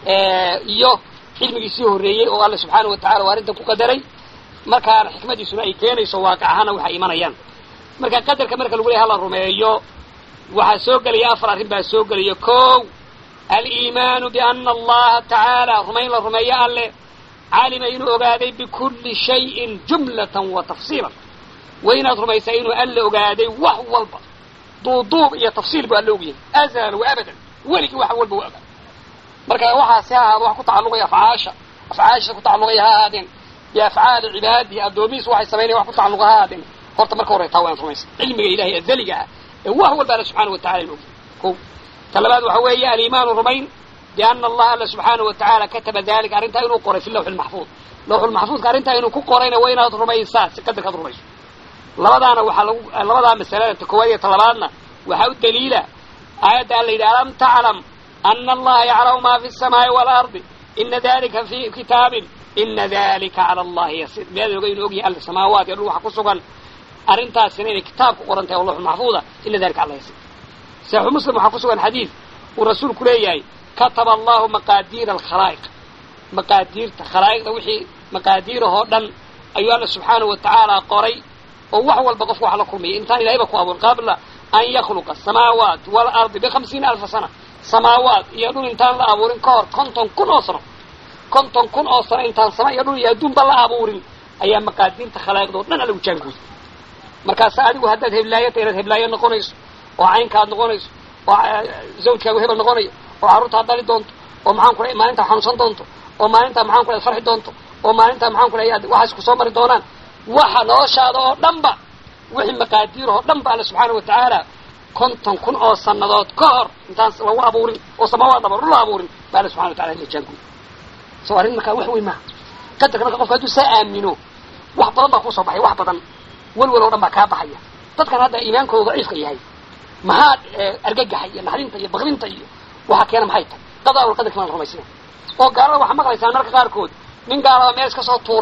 iyo cilmigiisii horreeyey oo alla subxaanahu wa tacala uu arrintan ku qadaray markaana xikmadiisuna ay keenayso waaqic ahaana waxay imanayaan marka qadarka marka lagu leeyahay hala rumeeyo waxaa soo gelaya afar arrin baa soo gelaya kow aliimaanu biana allaha tacaala rumayn la rumeeyo alle calima inuu ogaaday bikulli shayin jumlatan wa tafsiilan wa inaad rumaysaa inuu alla ogaaday wax walba duuduub iyo tafsiil buu alla ogyahay azalan wa abadan weligii wax walba wa ogaa marka waxaasi ha ahaado wax ku tacalluqaya afcaasha afcaasha ku tacalluqaya ha ahaadeen biafcaali cibaadihi addoomihiisu waxay samaynaya wax ku tacalluqa ha ahaadeen horta marka horeytaa waa inaad rumaysa cilmiga ilahay azaliga ah ee wax walba alla subxaana wa tacala inu ogyahay ko ta labaad waxa weeye aliimaanu rumayn biana allaha alla subxaanahu wa tacaala kataba dalika arrintaa inuu qoray fi lawxi lmaxfuud lawxulmaxfuudka arrintaa inuu ku qorayna waa inaad rumaysaa si qadarkaad rumayso labadaana waxaa lagu labadaa masalada ta koowaad iyo ta labaadna waxaa u daliila aayadda alla yidhi alam taclam ana allaha yaclamu ma fi الsamaa'i waalardi ina dalika fi kitaabin ina dalika cala allahi yasiir miyaad oga inuu ogyahay alla samaawaat iyo dhul waxa ku sugan arrintaasina inay kitaab ku qoran tahay oo lawxul maxfuuda ina dalika alla yasiir saxiixu muslim waxaa ku sugan xadiid uu rasuulku leeyahay kataba allahu maqaadiira alkhalaa'iq maqaadiirta khalaa'iqda wixii maqaadiirahoo dhan ayuu alla subxaanahu wa tacaala qoray oo wax walba qofka wax la kulmaya intaan ilahayba ku abuurin qabla an yakhluqa asamaawaat waalardi bihamsiina alfa sana samaawaat iyo dhul intaan la abuurin ka hor konton kun oo sano konton kun oo sano intaan sama iyo dhul iyo adduunba la abuurin ayaa maqaadiirta khalaa'iqdao dhan alla ujaanguuday markaasa adigu haddaad heblaayata inaad heblaayo noqonayso oo caynkaad noqonayso oo zawjkaagu hebel noqonayo oo carruurtaad dhali doonto oo maxaan ku maalintaa xanuunsan doonto oo maalintaa maxaan ku farxi doonto oo maalintaa maxaan ku waxaas ku soo mari doonaan waxa noloshaada oo dhanba wixii maqaadiirahoo dhan ba alla subxaana wa tacaala konton kun oo sannadood ka hor intaan lagu abuurin oo samaawaad dhaba dhul la abuurin ba alla subxana wa tacala jaanguy soo arrin markaa wax weyn maaha qadarka marka qofka hadduu saa aamino wax badan baa kusoo baxaya wax badan welwel oo dhan baa kaa baxaya dadkan hadda iimaankooda daciifka yahay maxaa argagaxa iyo naxdinta iyo bakdinta iyo waxaa keena maxay tahay qadaawal qadarki maan rumaysna oo gaalada waxaa maqlaysaan marka qaarkood nin gaalada meel iska soo tuuray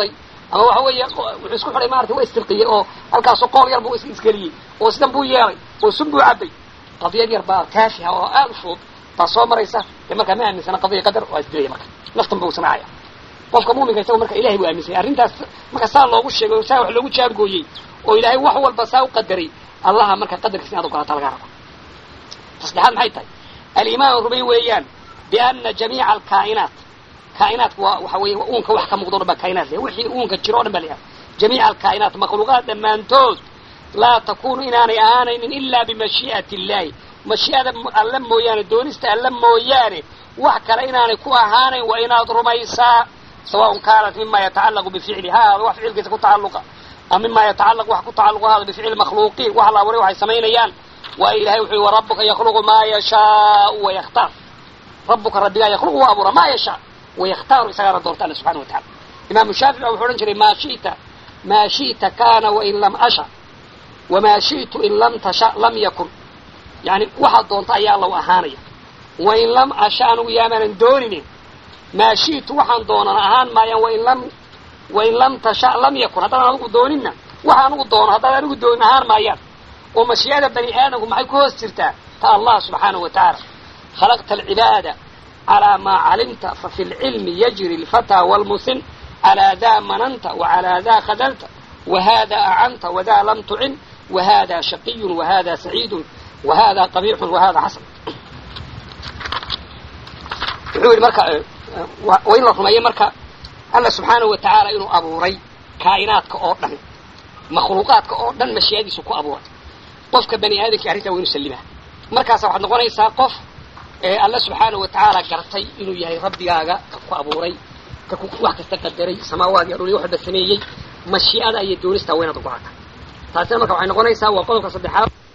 ama waxa weeye wuxuu isku xidhay maarata waa istirqiyey oo halkaasoo qool yar buu isgeliyey oo sidan buu yeelay oo sun buu cabay qadiyad yar baa taafiha oo aada u fudud baa soo maraysa dee markaa ma aaminsana qadiya qadar waa isdilaya marka naftan buu samaacaya qofka muuminka isago marka ilahay buu aaminsanya arrintaas marka saa loogu sheegay oo saa wax loogu jaabgooyey oo ilaahay wax walba saa u qadaray allaha marka qadarkiisa inaad ogolata lagaa rabo tasaddexaad maxay tahay alimaan rumay weeyaan biana jamiica alkaa'inaat kaa'inaatku waa waxa weeye uunka wax ka muuqdo o dhan baa kaa'inaat le wixii uunka jiro o dhan ba la jamiica alkaa'inaat makhluuqaad dhammaantood laa takunu inaanay ahaanaynin ilaa bimashii'ati illahi mashii'ada alla mooyaane doonista alla mooyaane wax kale inaanay ku ahaanayn waa inaad rumaysaa sawaءn kaanat mima yatacalaqu bificli ha ahaado wax ficilkiisa ku tacalluqa ama mima yatacalaq wax ku tacalluqa haado bificli makhluuqiin wax la abuuray waxay samaynayaan waayo ilahay wuxuu yihi warabuka yakluqu maa yashaau wayakhtaar rabuka rabbigaa yakluqu waa abuura maa yashaa wayakhtaaru isagaana doorta alla subxana wa tacala imaamu shaafici ba wuxu odhan jiray maa shi'ta maa shi'ta kana wain lam asha wamaa shi'tu in lam tasha lam yakun yani waxaad doonta ayaa law ahaanaya wain lam asha anigu yaamaanan dooninin maa shi'tu waxaan doonan ahaan maayaan wain lam wain lam tasha lam yakun haddaan anigu dooninna waxa anigu doono haddaan anigu doonin ahaan maayaan oo mashii'ada bani aadamku maxay ku hoos jirtaa ta allah subxaanahu wa tacaala khalaqta alcibaada calaa maa calimta fafi lcilmi yajri alfataa waalmusin calaa daa mananta wacalaa daa khadalta wahada acanta wadaa lam tucin wahada shaqiyun wahada saciidun wahada qabiixun wahada xasan wuxuu yidhi marka waa in la rumeeyo marka alla subxaanahu wa tacaala inuu abuuray kaa'inaadka oo dhan makhluuqaadka oo dhan mashii'adiisu ku abuuray qofka bani aadamkii arrintaa waa inu sallimaa markaasa waxaad noqonaysaa qof ee alla subxaanahu wa tacaala gartay inuu yahay rabbigaaga ka ku abuuray ka ku wax kasta qadaray samaawaad iyo dhul iyo waxba sameeyey mashii'ada iyo doonista waa inaad ogolata taasina marka waxay noqonaysaa waa qodobka saddexaad